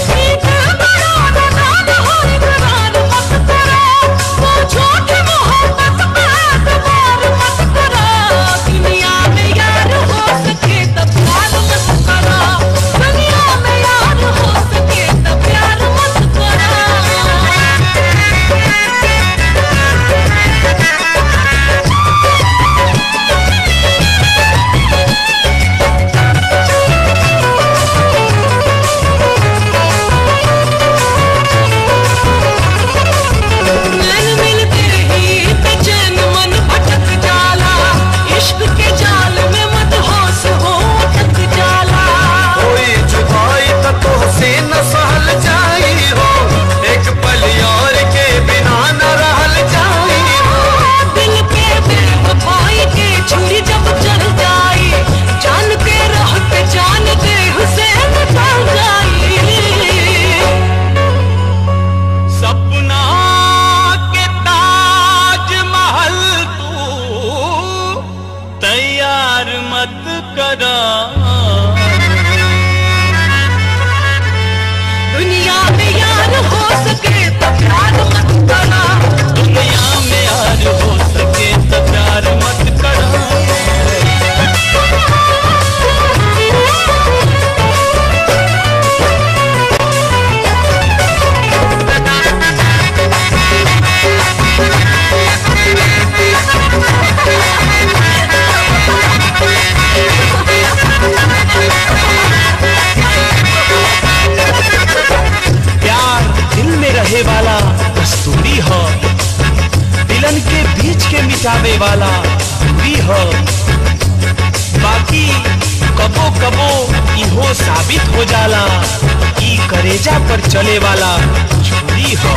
नैन मिलते ही बेचैन मन भटक जाला इश्क के जाल में मत होश हो अटक जाला कोई जुदाई तो तुझसे न सहल जाई हो एक पल यार के बिना न रहल जाई हो दिल पे बेवफाई के छुरी जब चल जाई जान के रह के जान दे हुसैन निकल जाई सपना के ताजमहल तू तैयार मत करा दुनिया में यार हो सके तो प्यार मत करा दुनिया में यार हो सके तो प्यार मत करा प्यार दिल में रहे वाला कस्तूरी हो दिलन के बीच के मिटावे वाला दूरी हो बाकी कबो कबो इहो साबित हो जाला ई करेजा पर चले वाला छुरी हो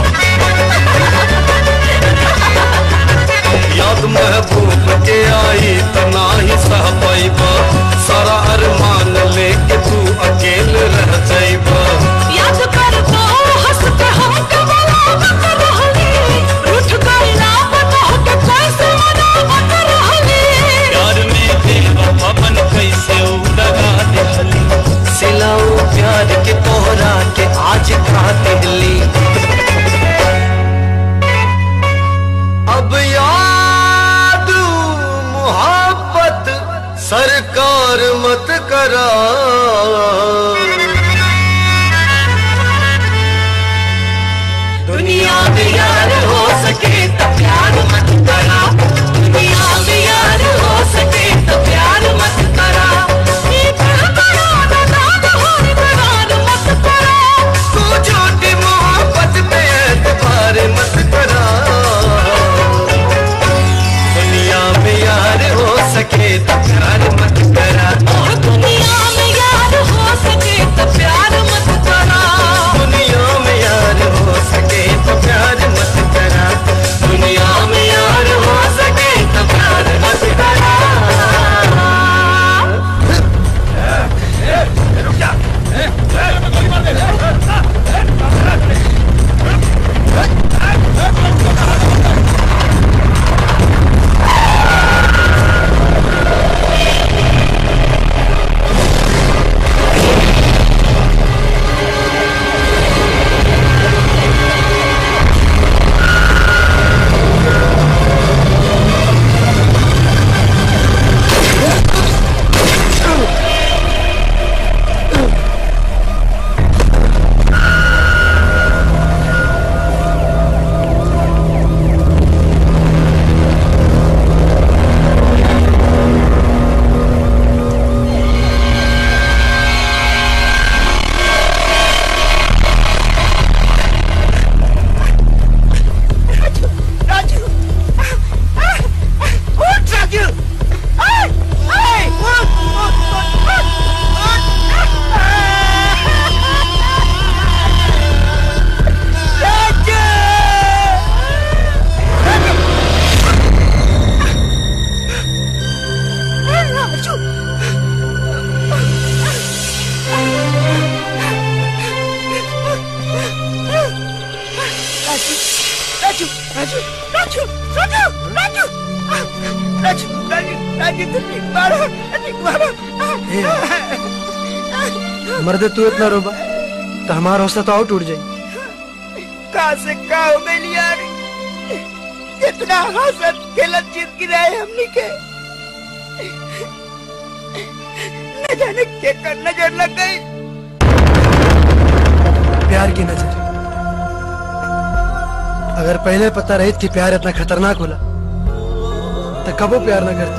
याद महबूब के आई तना ही सह पैबा सारा अरमान लेके तू अकेल रह जाइबा याद कर तो हंस के हम कमला मत रहली रूठ गई ना बता के कैसे मना मत रहली प्यार में देवा पवन कैसे उड़गा देहली सिलाऊ प्यार के तोहरा के आज का देहली अब याद मोहब्बत सरकार मत करा दुनिया में यार हो सके तो प्यार मत करा दुनिया में यार हो सके तो प्यार मत करा ये दिल बड़ा नादान हो इकरार मत करा तू झूठी मोहब्बत पे एतबार मत करा दुनिया में यार हो सके तो प्यार मत करा दुनिया में यार हो सके तो प्यार मत करा दुनिया में यार हो सके तो प्यार मत करा दुनिया में यार हो सके तो प्यार मत करा दुनिया राजू राजू राजू तू ठीक मारो ठीक मारो मर्दे तू इतना रोबा तो हमारा हौसला तो और टूट जाए कहाँ से कहाँ हो गई यार कितना हंसत खेलत जिंदगी रहे हमनी के न जाने के कर नजर लग गई प्यार की नजर अगर पहले पता रही कि प्यार इतना खतरनाक होला तो कबो प्यार ना करती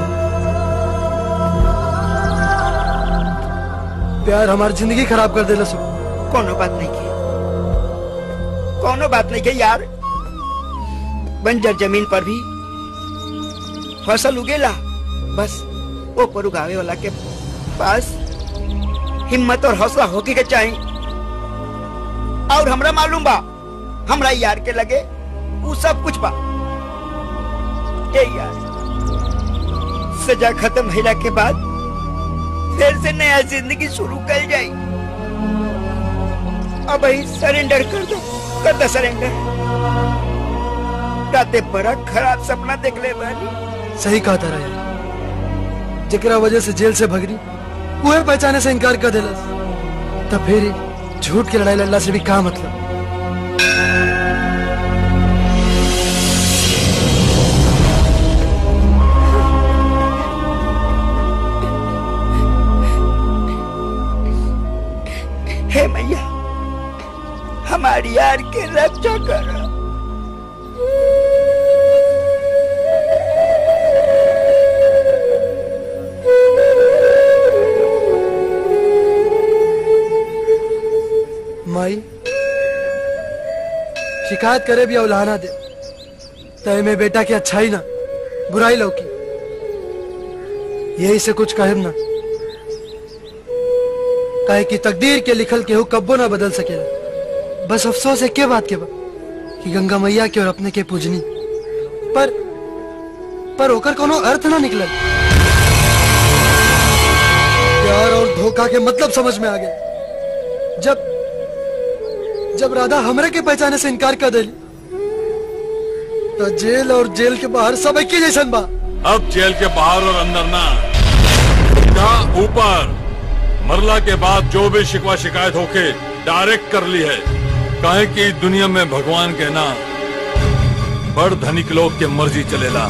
प्यार हमारी जिंदगी खराब कर देला सु कोनो बात नहीं की कोनो बात नहीं की यार बंजर जमीन पर भी फसल उगेला बस वो पर उगावे वाला के पास हिम्मत और हौसला होके के चाहिए और हमरा मालूम बा हमरा यार के लगे वो सब कुछ बा ए यार सजा खत्म होला के बाद फिर से नया जिंदगी शुरू कर जाई अब ही सरेंडर कर दो कर दो सरेंडर राते बड़ा खराब सपना देख ले बानी सही कहा था यार जकरा वजह से जेल से भगरी वह पहचाने से इनकार कर देलस तब फिर ही झूठ की लड़ाई लड़ला से भी का मतलब हे मैया हमारी यार के रक्षा करो माई शिकायत करे भी अवलाना दे तय में बेटा की अच्छाई ना बुराई लौकी यही से कुछ कहब ना काहे कि तकदीर के लिखल केहू कब्बो ना बदल सकेला बस अफसोस है के बात के बा कि गंगा मैया के और अपने के पूजनी पर पर ओकर कोनो अर्थ ना निकलल प्यार और धोखा के मतलब समझ में आ गया जब जब राधा हमरे के पहचाने से इनकार कर दिली तो जेल और जेल के बाहर सब एक ही जैसन बा अब जेल के बाहर और अंदर ना का ऊपर मरला के बाद जो भी शिकवा शिकायत होके डायरेक्ट कर ली है काहे कि दुनिया में भगवान के ना बड़ धनिक लोग के मर्जी चलेला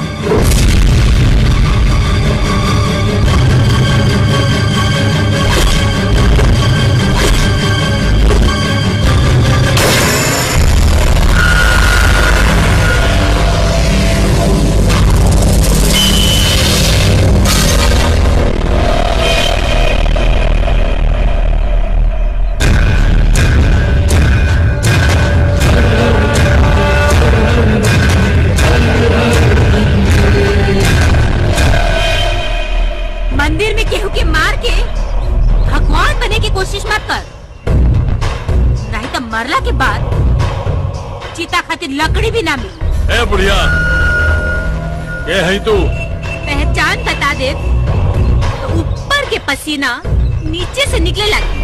मंदिर में केहू के मार के भगवान बने की कोशिश मत कर नहीं तो मरला के बाद चीता खातिर लकड़ी भी ना मिली ए बुढ़िया ये है तू पहचान बता दे तो ऊपर के पसीना नीचे से निकले लगे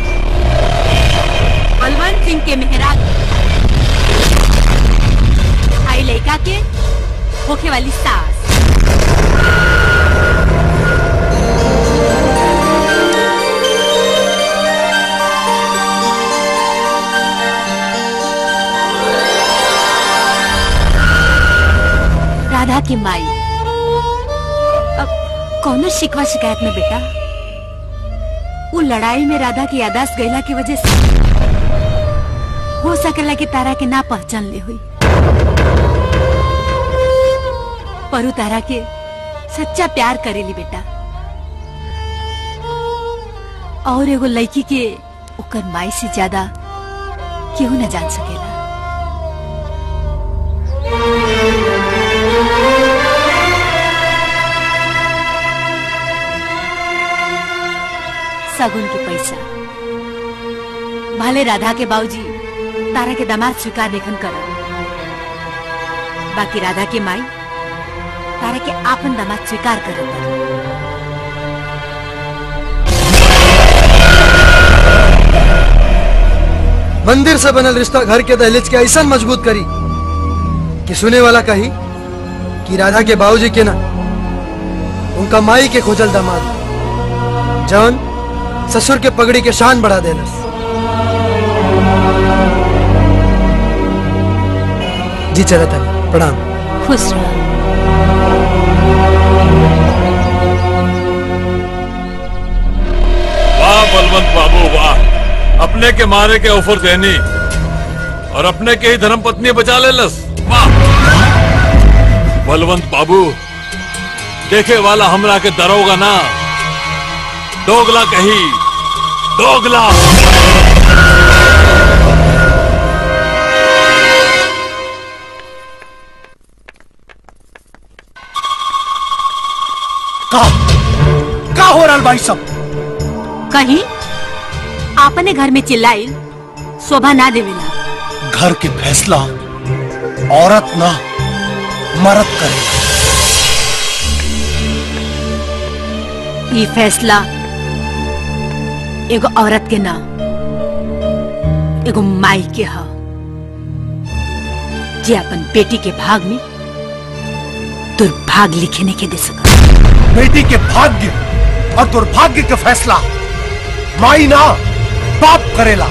बलवंत सिंह के मेहराज आई लड़का के होखे वाली सास राधा की माई अब कौनो शिकवा शिकायत में बेटा वो लड़ाई में राधा की यादाश्त गईला की वजह से हो सकेला कि तारा के ना पहचान ले हुई परु तारा के सच्चा प्यार करेली बेटा और एगो लड़की के ओकर माई से ज्यादा केहू न जान सकेला सगुन के पैसा भले राधा के बाबूजी तारा के दामाद स्वीकार लेखन कर बाकी राधा के माई तारा के आपन दामाद स्वीकार कर मंदिर से बनल रिश्ता घर के दहलीज के ऐसा मजबूत करी कि सुने वाला कही कि राधा के बाबूजी के ना उनका माई के खोजल दामाद जौन ससुर के पगड़ी के शान बढ़ा देलस जी चला था प्रणाम खुश रहो वाह बलवंत बाबू वाह अपने के मारे के ऑफर देनी और अपने के ही धर्म पत्नी बचा ले लस वाह बलवंत बाबू देखे वाला हमरा के दरोगा ना दोगला कही दोगला का का हो रहा भाई सब कहीं आपने घर में चिल्लाई शोभा ना देवेला घर के फैसला औरत ना मर्द करे ये फैसला एगो औरत के ना एगो माई के ह जे अपन बेटी के भाग में दुर्भाग्य लिखे नहीं के दे सका बेटी के भाग्य और दुर्भाग्य का फैसला माई ना बाप करेला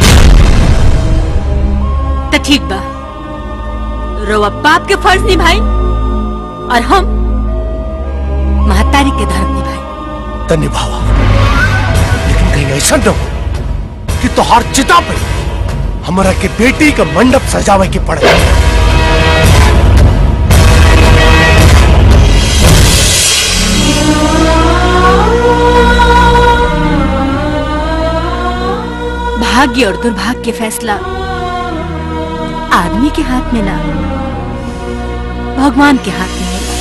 तो ठीक बा रोवा बाप के फर्ज निभाई और हम महतारी के धर्म निभाई तो निभावा लेकिन कहीं ऐसा न हो कि तुहार चिता पे हमारा के बेटी का मंडप सजावे के पड़े भाग्य और दुर्भाग्य के फैसला आदमी के हाथ में ना भगवान के हाथ में है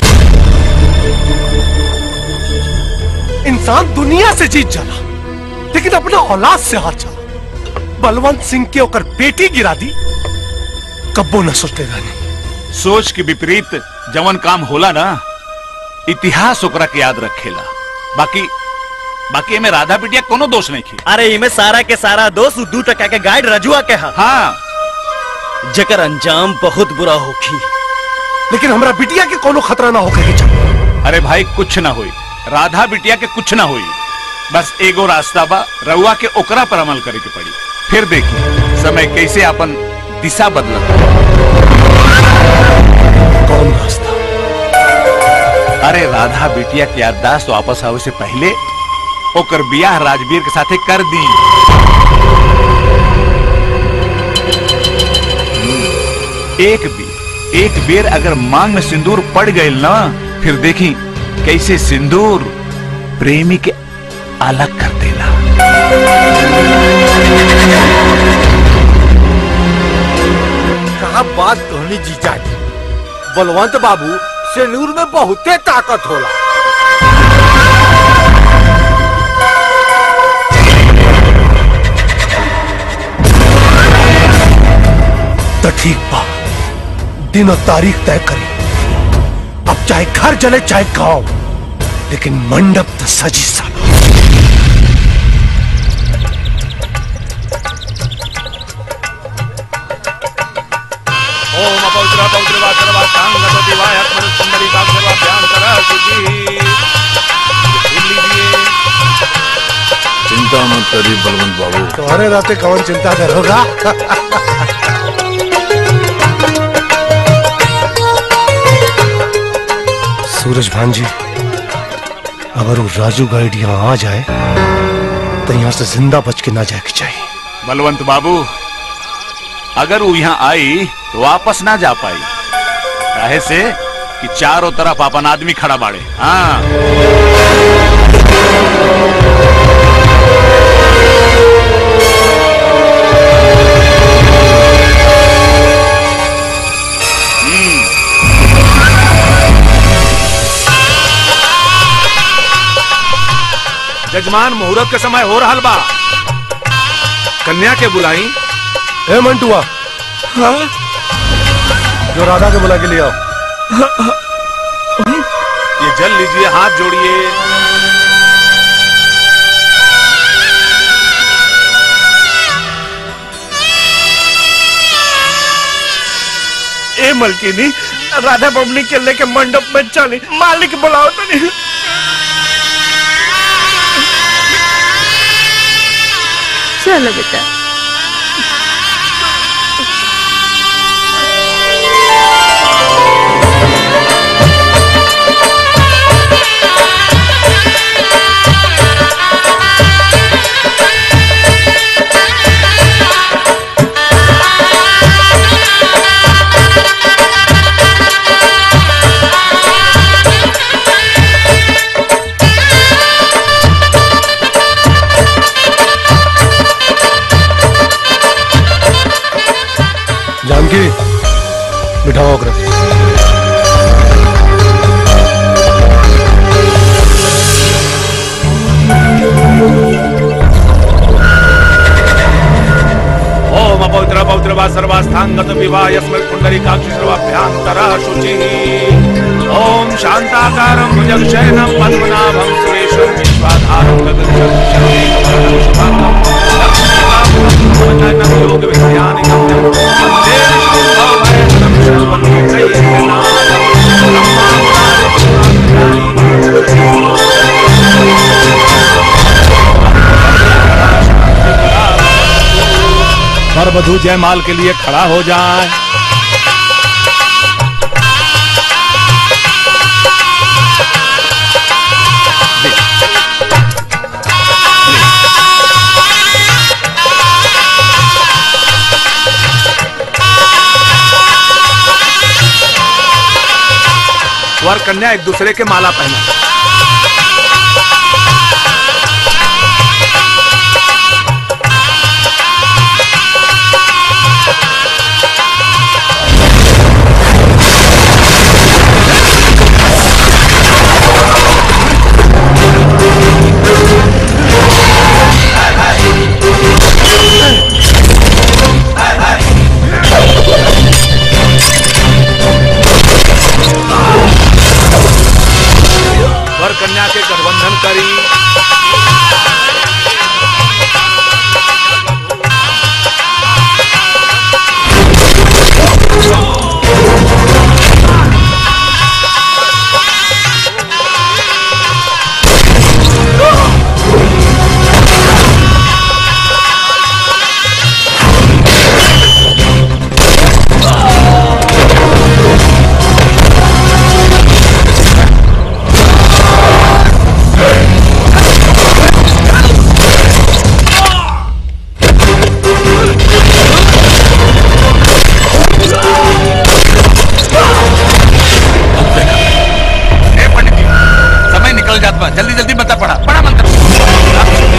इंसान दुनिया से जीत जाला लेकिन अपना औलाद से हार जाला बलवंत सिंह के ओकर बेटी गिरा दी कब्बो न सोचते रहनी सोच के विपरीत जवन काम होला ना इतिहास ओकरा के याद रखेला बाकी बाकी एमे राधा बिटिया कोनो दोष नहीं की अरे इमे सारा के सारा दोस्त दू टका के गाइड रजुआ के हा हाँ जकर अंजाम बहुत बुरा होखी लेकिन हमरा बिटिया के कोनो खतरा ना होके के चाहिए अरे भाई कुछ ना होई राधा बिटिया के कुछ ना होई बस एगो रास्ता बा रउआ के ओकरा पर अमल करे के पड़ी फिर देखी समय कैसे अपन दिशा बदलत कौन रास्ता अरे राधा बिटिया के याददाश्त वापस आवे से पहले ओकर बियाह राजवीर के साथे कर दी एक बेर एक बेर अगर मांग में सिंदूर पड़ गई ना फिर देखी कैसे सिंदूर प्रेमी के अलग कर देला कहा बात कहनी जीजा जी बलवंत बाबू सेनूर में बहुते ताकत होला तो ठीक बा दिन और तारीख तय करी अब चाहे घर जले चाहे गांव लेकिन मंडप तो सजी साला ओम अपौत्र पौत्र वाचरवा सांगति वाय आत्मन सुंदरी बागरवा ध्यान करा जी चिंता मत करिए बलवंत बाबू तुम्हारे राते कौन चिंता करोगा सूरज भान जी अगर वो राजू गाइड यहाँ आ जाए तो यहाँ से जिंदा बच के ना जाए के चाहिए बलवंत बाबू अगर वो यहाँ आई तो वापस ना जा पाई काहे से कि चारों तरफ अपन आदमी खड़ा बाड़े हाँ जजमान मुहूर्त के समय हो रहा बा कन्या के बुलाई ए मंटुआ जो राधा के बुला के ले आओ ये जल लीजिए हाथ जोड़िए ए मलकिनी राधा बबली के लेके मंडप में चली मालिक बुलाओ तो नहीं चलो बेटा जानकी बिठाओ अग्र ओम अपवित्र पवित्र वा सर्वास्थांगत विवाह यस्मै कुंडलिकाक्ष सर्वाभ्यांतरः शुचिः ओम शांताकारं भुजगशयनं पद्मनाभं सुरेशं विश्वाधारं गगनचक्षुं शुभांगं लक्ष्मीकान्तं योग विज्ञानिकं वन्दे विष्णुभवभयहरं सर्वलोकैकनाथं वर वधु जयमाल के लिए खड़ा हो जाए वर कन्या एक दूसरे के माला पहना वर कन्या के गठबंधन करी समय निकल जात बा जल्दी जल्दी बता पड़ा पड़ा मंत्र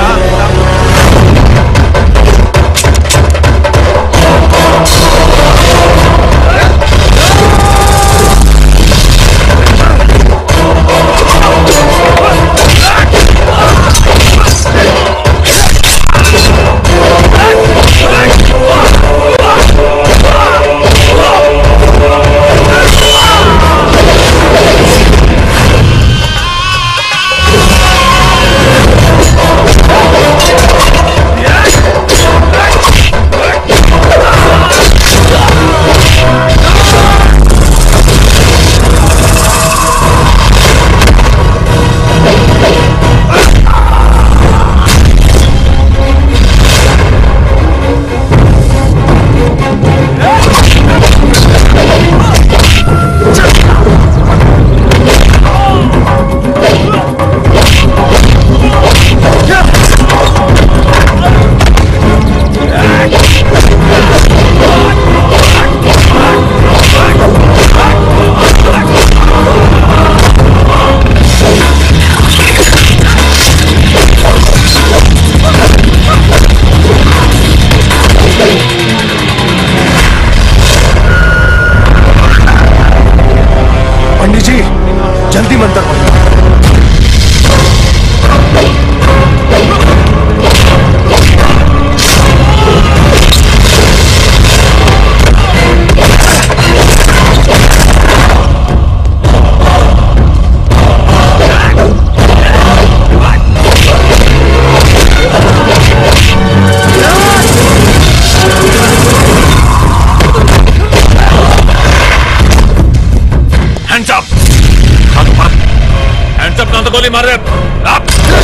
पंडित जी जल्दी मंत्र पढ़ो ना तो गोली मार दे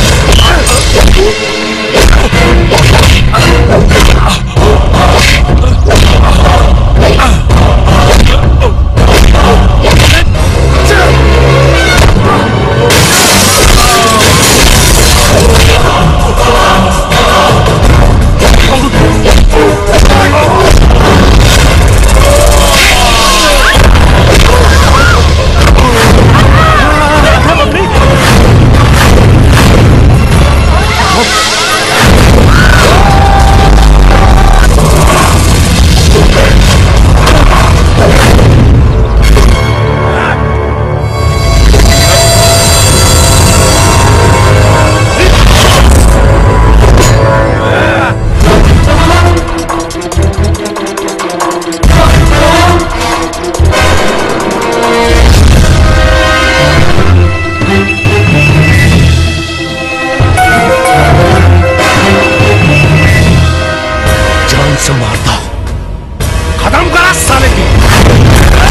जान से मारता खत्म करा साले की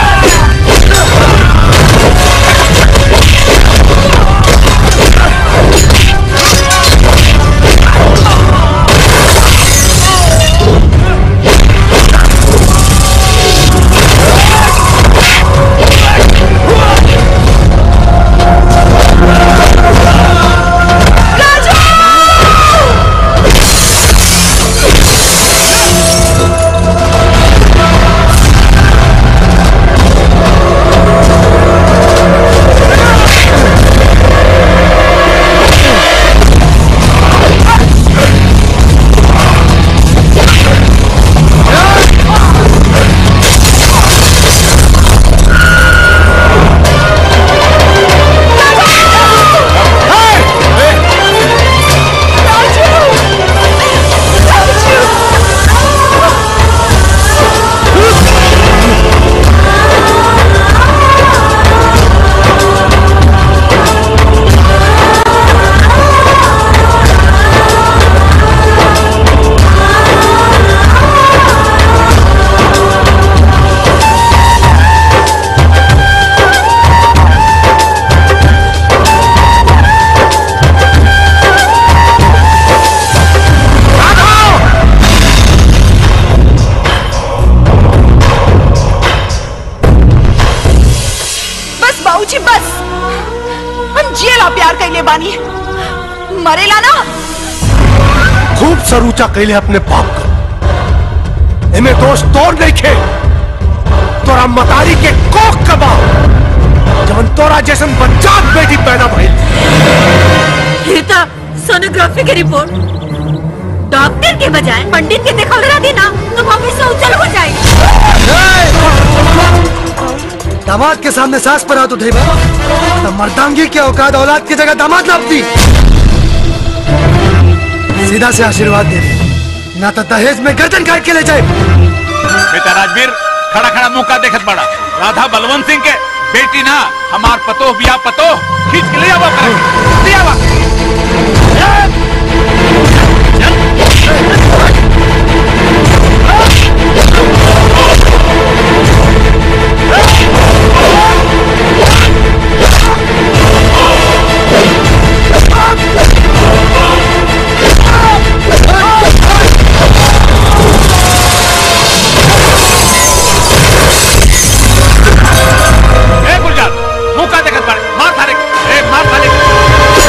बस बाबूजी बस हम जिएला प्यार कैले बानी मरेला ना खूब सरूचा कैले अपने बाप का इन्हें दोष तोड़ नहीं खे तोरा मतारी के कोख कबा जवन तोरा जैसन बच्चात बेटी पैदा भइल रीता सोनोग्राफी की रिपोर्ट डॉक्टर के बजाय पंडित के देखा रहा दी ना तो भविष्य उज्जवल हो जाएगी दामाद के सामने सास पर हाथ उठेगा तो मर्दांगी के औकात औलाद की जगह दामाद लापती सीधा से आशीर्वाद दे दे ना तो दहेज में गर्दन काट के ले जाए बेटा राजवीर खड़ा खड़ा मुंह का देखत बड़ा राधा बलवंत सिंह के बेटी ना हमार पतो बिया पतो खींच के ले आवा करें ले आवा ए गुलजार मुंह का देखत बड़ा मार थारे ए मार थारे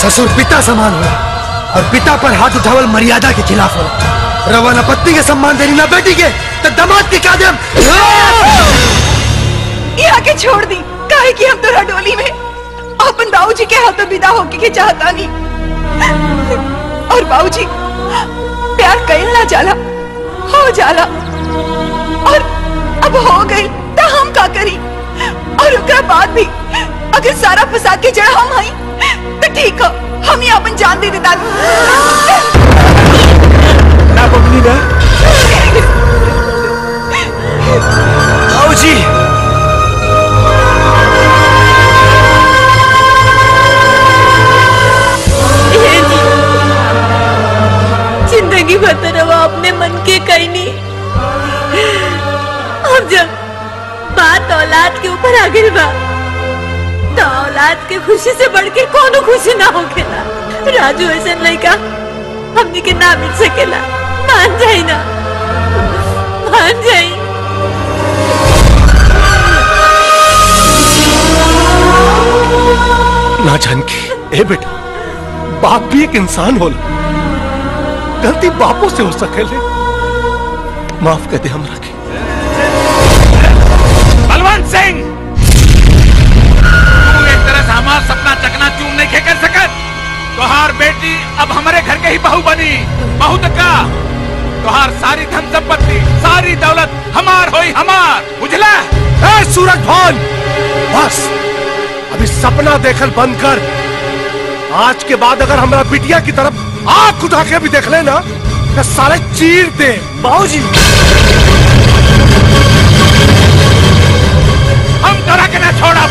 ससुर पिता समान होला और पिता पर हाथ उठावल मर्यादा के खिलाफ होला रवा न पत्नी के सम्मान देनी ना बेटी के तो दमाद के का देम यहाँ के छोड़ दी काहे कि हम तोरा डोली में अपन बाबूजी के हाथों विदा होके के चाहता नहीं और बाबूजी प्यार कईल ना जाला हो जाला और अब हो गई तो हम का करी और ओकरा बाद भी अगर सारा फसाद के जड़ हम हई तो ठीक है हम ही अपन जान दे देता ना बबली ना आओ जी जिंदगी भर तो रवा अपने मन के कहीं नहीं अब जब बात औलाद के ऊपर आ गई बा तो औलाद के खुशी से बढ़ के कोनो खुशी ना होखेला राजू ऐसा लड़का हमनी के ना मिल सकेला मान जाई ना मान जाई ना जानकी ए बेटा बाप भी एक इंसान होला गलती बापों से हो सकेले माफ कर दे हमरा के बलवंत सिंह तू एक तरह से हमारा सपना चकना चूर नहीं खे कर सकत तोहार बेटी अब हमारे घर के ही बहू बनी बहू तो का तोहार सारी धन संपत्ति सारी दौलत हमार होई हमार बुझला ए सूरज भान बस अभी सपना देखल बंद कर आज के बाद अगर हमारा बिटिया की तरफ आंख उठा के भी देख लेना तो सारे चीर दे बाबूजी हम तोरा के ना छोड़ा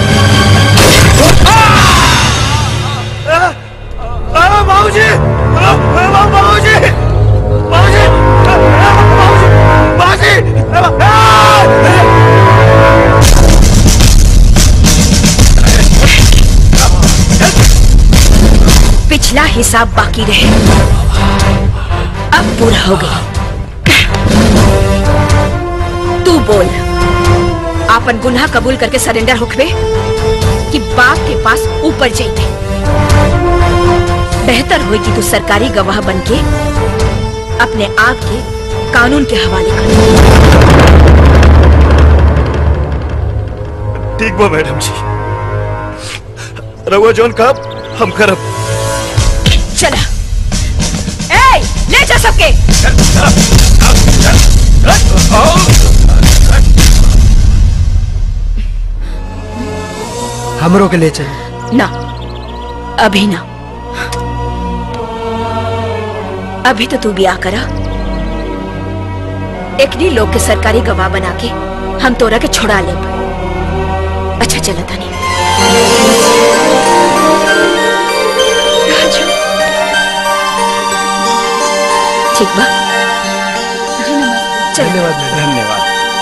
बाबूजी बाबूजी बाबूजी पिछला हिसाब बाकी रहे अब पूरा हो गया तू बोल आपन गुनाह कबूल करके सरेंडर होखबे कि बाप के पास ऊपर जाइते बेहतर होई कि तू सरकारी गवाह बनके अपने आप के कानून के हवाले कर ठीक बा मैडम जी रहुआ जौन का हम करब चला ए ले जा सबके हमरों के ले चल ना अभी ना अभी तो तू ब्याह करा एकनी लोग के सरकारी गवाह बना के हम तोरा के छुड़ा ले अच्छा चला तानी ठीक बा धन्यवाद धन्यवाद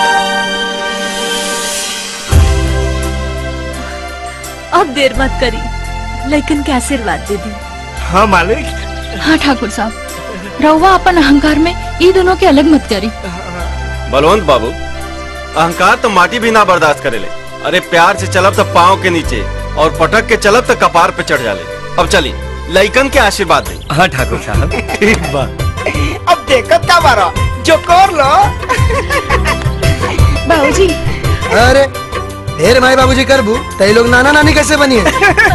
अब देर मत करी लेकिन के आशीर्वाद दे दी हाँ मालिक हाँ ठाकुर साहब रहुआ अपन अहंकार में ये दोनों के अलग मत करी बलवंत बाबू अहंकार तो माटी भी ना बर्दाश्त करेले अरे प्यार से चलब तो पाँव के नीचे और पटक के चलब तो कपार पे चढ़ जाले अब चली लइकन के आशीर्वाद दे हाँ ठाकुर साहब ठीक बा अब देखत का बारा जो कर लो बाबूजी अरे ढेर माई बाबूजी करबू तई लोग नाना नानी कैसे बनी है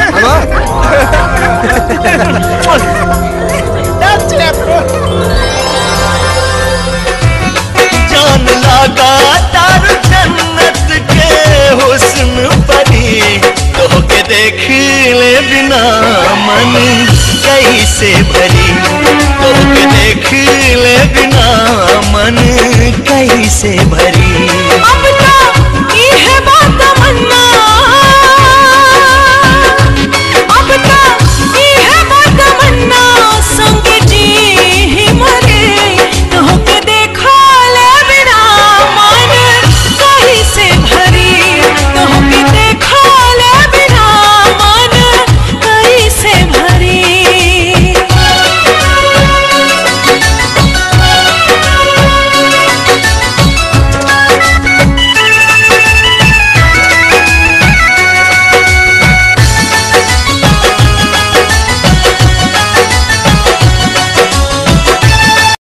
जान लगा तार जन्नत के हुस्न परी तो के देख ले बिना मन कैसे भरी तो के देख ले बिना मन कैसे भरी